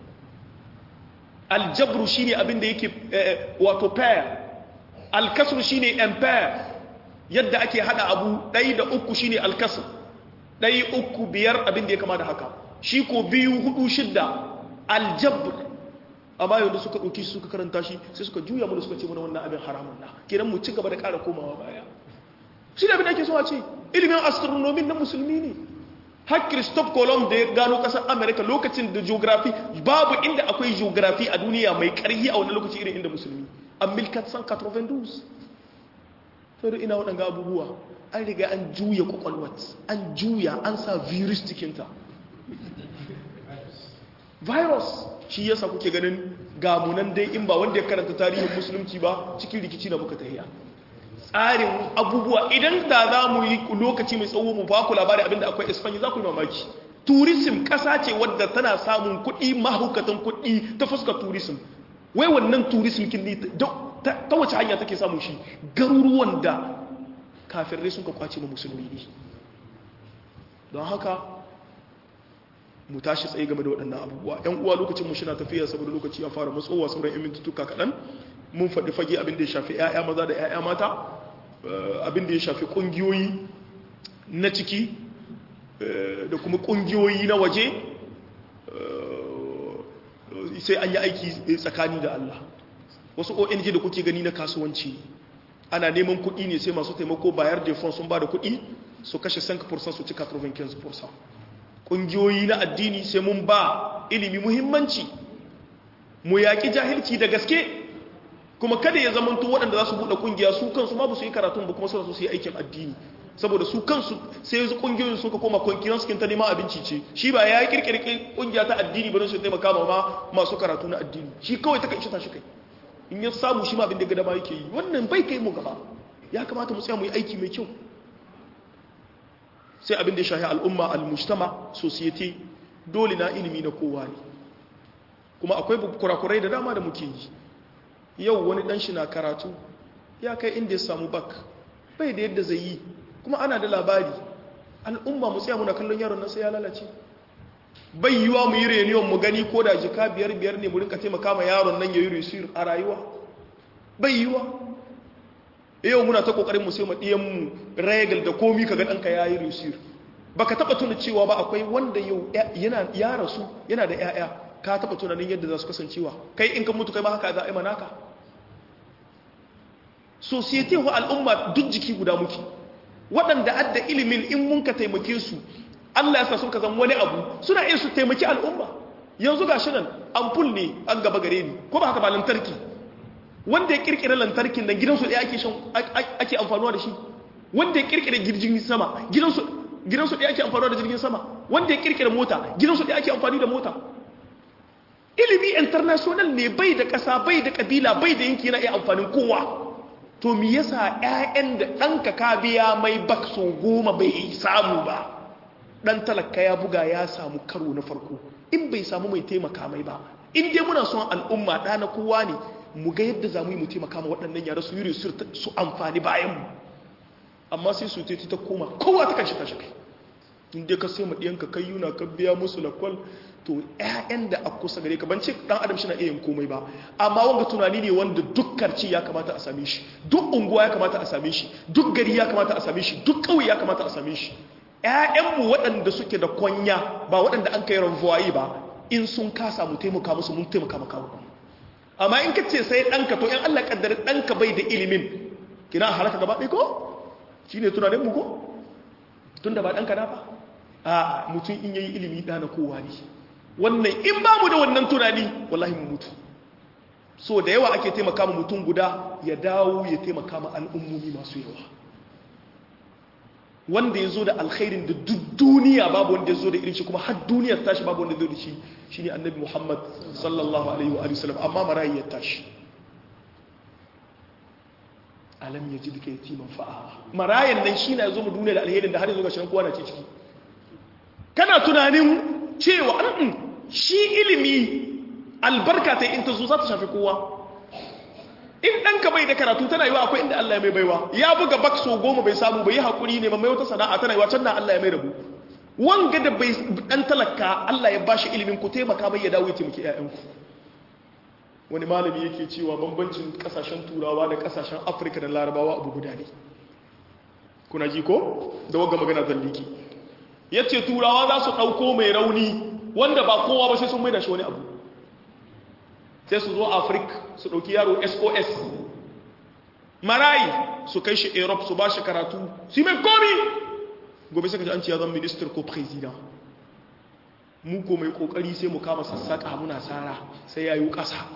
aljabru shine abin da yake wato pair alkasr shine empire yadda ake hada abu ɗai da uku shine alkasr ɗai uku biyar abin da ya kama da haka shi ko biyu hudu shidda aljabr amma yau da suka ɗauki su suka karanta shi sai suka juya mu da suka ce mana wannan abin haramun na kenan mu ci gaba da ƙara komawa baya shi da abin da ake so a ce ilimin astronomy na musulmi ne har christophe colomb da ya gano ƙasar america lokacin da geography babu inda akwai geography a duniya mai ƙarfi a wannan lokaci irin inda musulmi a 1492 sai da ina waɗanga abubuwa an riga an juya kwakwalwat an juya an sa virus cikinta virus shi yasa kuke ganin gamunan dai in ba wanda ya karanta tarihin musulunci ba cikin rikici na muka tahiya tsarin abubuwa idan da za mu yi lokaci mai tsawo mu ba ku labari abinda akwai espanya za ku yi mamaki tourism ƙasa ce wadda tana samun kuɗi mahaukatan kuɗi ta fuskar tourism wai wannan tourism kin ne ta wace hanya take samun shi garuruwan da kafirai sun ka kwace ma musulmi ne don haka mu tashi tsaye game da waɗannan abubuwa ‘yan uwa lokacin mu shi na tafiya saboda lokaci ya fara matsowa sauran ‘yan mintutuka kaɗan mun faɗi fage abin da ya shafi ‘ya'ya maza da ‘ya'ya mata abin da ya shafi ƙungiyoyi na ciki da kuma ƙungiyoyi na waje sai an yi aiki tsakani da Allah wasu ONG da kuke gani na kasuwanci ana neman kuɗi ne sai masu taimako bayar da fon sun ba da kuɗi su kashe 5% su ci 95% ƙungiyoyi na addini sai mun ba ilimi muhimmanci mu yaƙi jahilci da gaske kuma kada ya zamanto waɗanda za su buɗe ƙungiya su kansu ma ba su yi karatun ba kuma suna so su yi aikin addini saboda su kansu sai yanzu ƙungiyoyin suka koma kwankiran su ta neman abinci ce shi ba ya yi ƙirƙirƙi ƙungiya ta addini ba don su taimaka ma masu karatu na addini shi kawai ta kai shi tashi kai in ya samu shi ma abin da gada ma yake yi wannan bai kai mu gaba ya kamata mu tsaya mu yi aiki mai kyau sai abin da ya shahi al'umma al-mujtama society dole na ilimi na kowa ne kuma akwai kurakurai da dama da muke yi yau wani dan shi na karatu ya kai inda ya samu bak bai da yadda zai yi kuma ana da labari al'umma mu tsaya muna kallon yaron nan sai ya lalace bai yiwa mu yi reniyon mu gani ko da jika biyar biyar ne mu rinka taimaka ma yaron nan ya yi resir a rayuwa bai yiwa yau muna ta kokarin mu sai mu diyan mu regal da komi kaga danka yayi resir baka taba tuna cewa ba akwai wanda yau yana ya rasu yana da yaya ka taba tunanin yadda za su kasancewa kai in ka mutu kai ma haka za a yi manaka society wa al'umma duk jiki guda muke waɗanda adda ilimin in mun ka taimake su Allah ya sa sun ka zama wani abu suna iya su taimaki al'umma yanzu ga shi nan ampul ne an gaba gare ni ko ba haka ba lantarki wanda ya kirkira lantarkin nan gidansu ɗaya ake ake amfanuwa da shi wanda ya kirkira jirgin sama gidansu gidansu ɗaya ake amfanuwa da jirgin sama wanda ya kirkira mota gidansu ɗaya ake amfani da mota ilimi international ne bai da ƙasa bai da ƙabila bai da yanki yana iya amfanin kowa to me yasa ƴaƴan da ɗanka ka biya mai bakso goma bai samu ba ɗan talaka ya buga ya samu karo na farko in bai samu mai taimaka mai ba in dai muna son al'umma ɗa na kowa ne mu ga yadda za mu yi mu taimaka ma waɗannan yara su yi su amfani bayan mu amma sai su teti ta koma kowa ta kan shi tashi kai in dai ka sai maɗiyanka kai yuna ka biya musu lakwal to ƴaƴan da a kusa gare ka ban ce ɗan adam shi na iya yin komai ba amma wanga tunani ne wanda duk karci ya kamata a same shi duk unguwa ya kamata a same shi duk gari ya kamata a same shi duk ƙauye ya kamata a same shi ƴaƴanmu waɗanda suke da kwanya ba waɗanda an kai ranvuwayi ba in sun kasa mu taimaka musu mun taimaka maka mu amma in ka ce sai ɗanka to in Allah kaddara ɗanka bai da ilimin kina halaka gaba ɗaya ko shi ne tunanin mu ko tun da ba ɗanka na ba a mutum in yayi ilimi ɗana kowa ne wannan in ba mu da wannan tunani wallahi mu mutu so da yawa ake taimaka ma mutum guda ya dawo ya taimaka ma al'ummomi masu yawa wanda ya zo da alkhairin da duk duniya babu wanda ya zo da irin shi kuma har duniyar tashi babu wanda ya zo da shi shi ne annabi muhammad sallallahu alaihi wa sallam amma marayi ya tashi alam ya ji duka yatiman fa'a marayan nan shi na zo mu duniya da alherin da har yanzu ga shi kowa na ce ciki kana tunanin cewa an shi ilimi albarka ta in ta zo za ta shafi kowa in ɗanka bai da karatu tana yiwa akwai inda Allah ya mai baiwa ya buga bakso goma bai samu bai yi haƙuri ne mai wata sana'a tana yiwa can na Allah ya mai rabu wanga da bai ɗan talaka Allah ya bashi ilimin ku taimaka mai ya dawo ya taimaki ƴaƴanku wani malami yake cewa bambancin ƙasashen turawa da ƙasashen afirka da larabawa abu guda ne kuna ji ko da wagga magana zalliki ya ce turawa za su ɗauko mai rauni wanda ba kowa ba sai sun mai da shi wani abu sai su zo afirka su ɗauki yaro sos marayi su kai shi europe su ba shi karatu su mai komi gobe suka ji an ce ya zan minister ko president mu ko mai kokari sai mu kama sassaƙa muna tsara sai ya yi ƙasa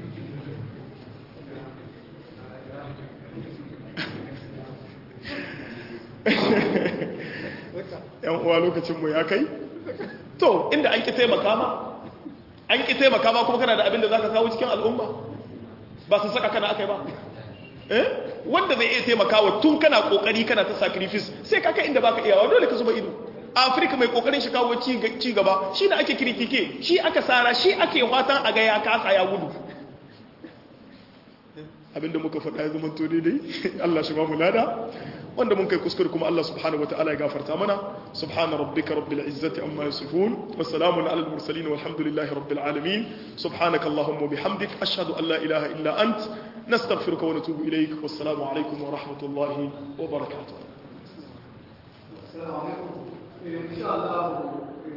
yan uwa lokacinmu ya kai to inda an ki taimaka ma an ki taimaka ma kuma kana da abin da za ka kawo cikin al'umma ba su saka kana aka yi ba eh wanda zai iya taimakawa tun kana kokari kana ta sacrifice sai kaka inda baka iyawa dole ka zuba ido afirka mai kokarin shi kawo ci gaba shi da ake kirkike shi aka sara shi ake fatan a ga ya kasa ya gudu abinda muka faɗa ya zama to daidai Allah shi ba mu lada wanda mun kai kuskure kuma Allah subhanahu wataala ya gafarta mana subhana rabbika rabbil izzati amma yasifun wa salamun alal mursalin walhamdulillahi rabbil alamin subhanaka allahumma bihamdik ashhadu an la ilaha illa ant nastaghfiruka wa natubu ilayk wassalamu alaikum wa rahmatullahi wa barakatuh السلام عليكم إن شاء الله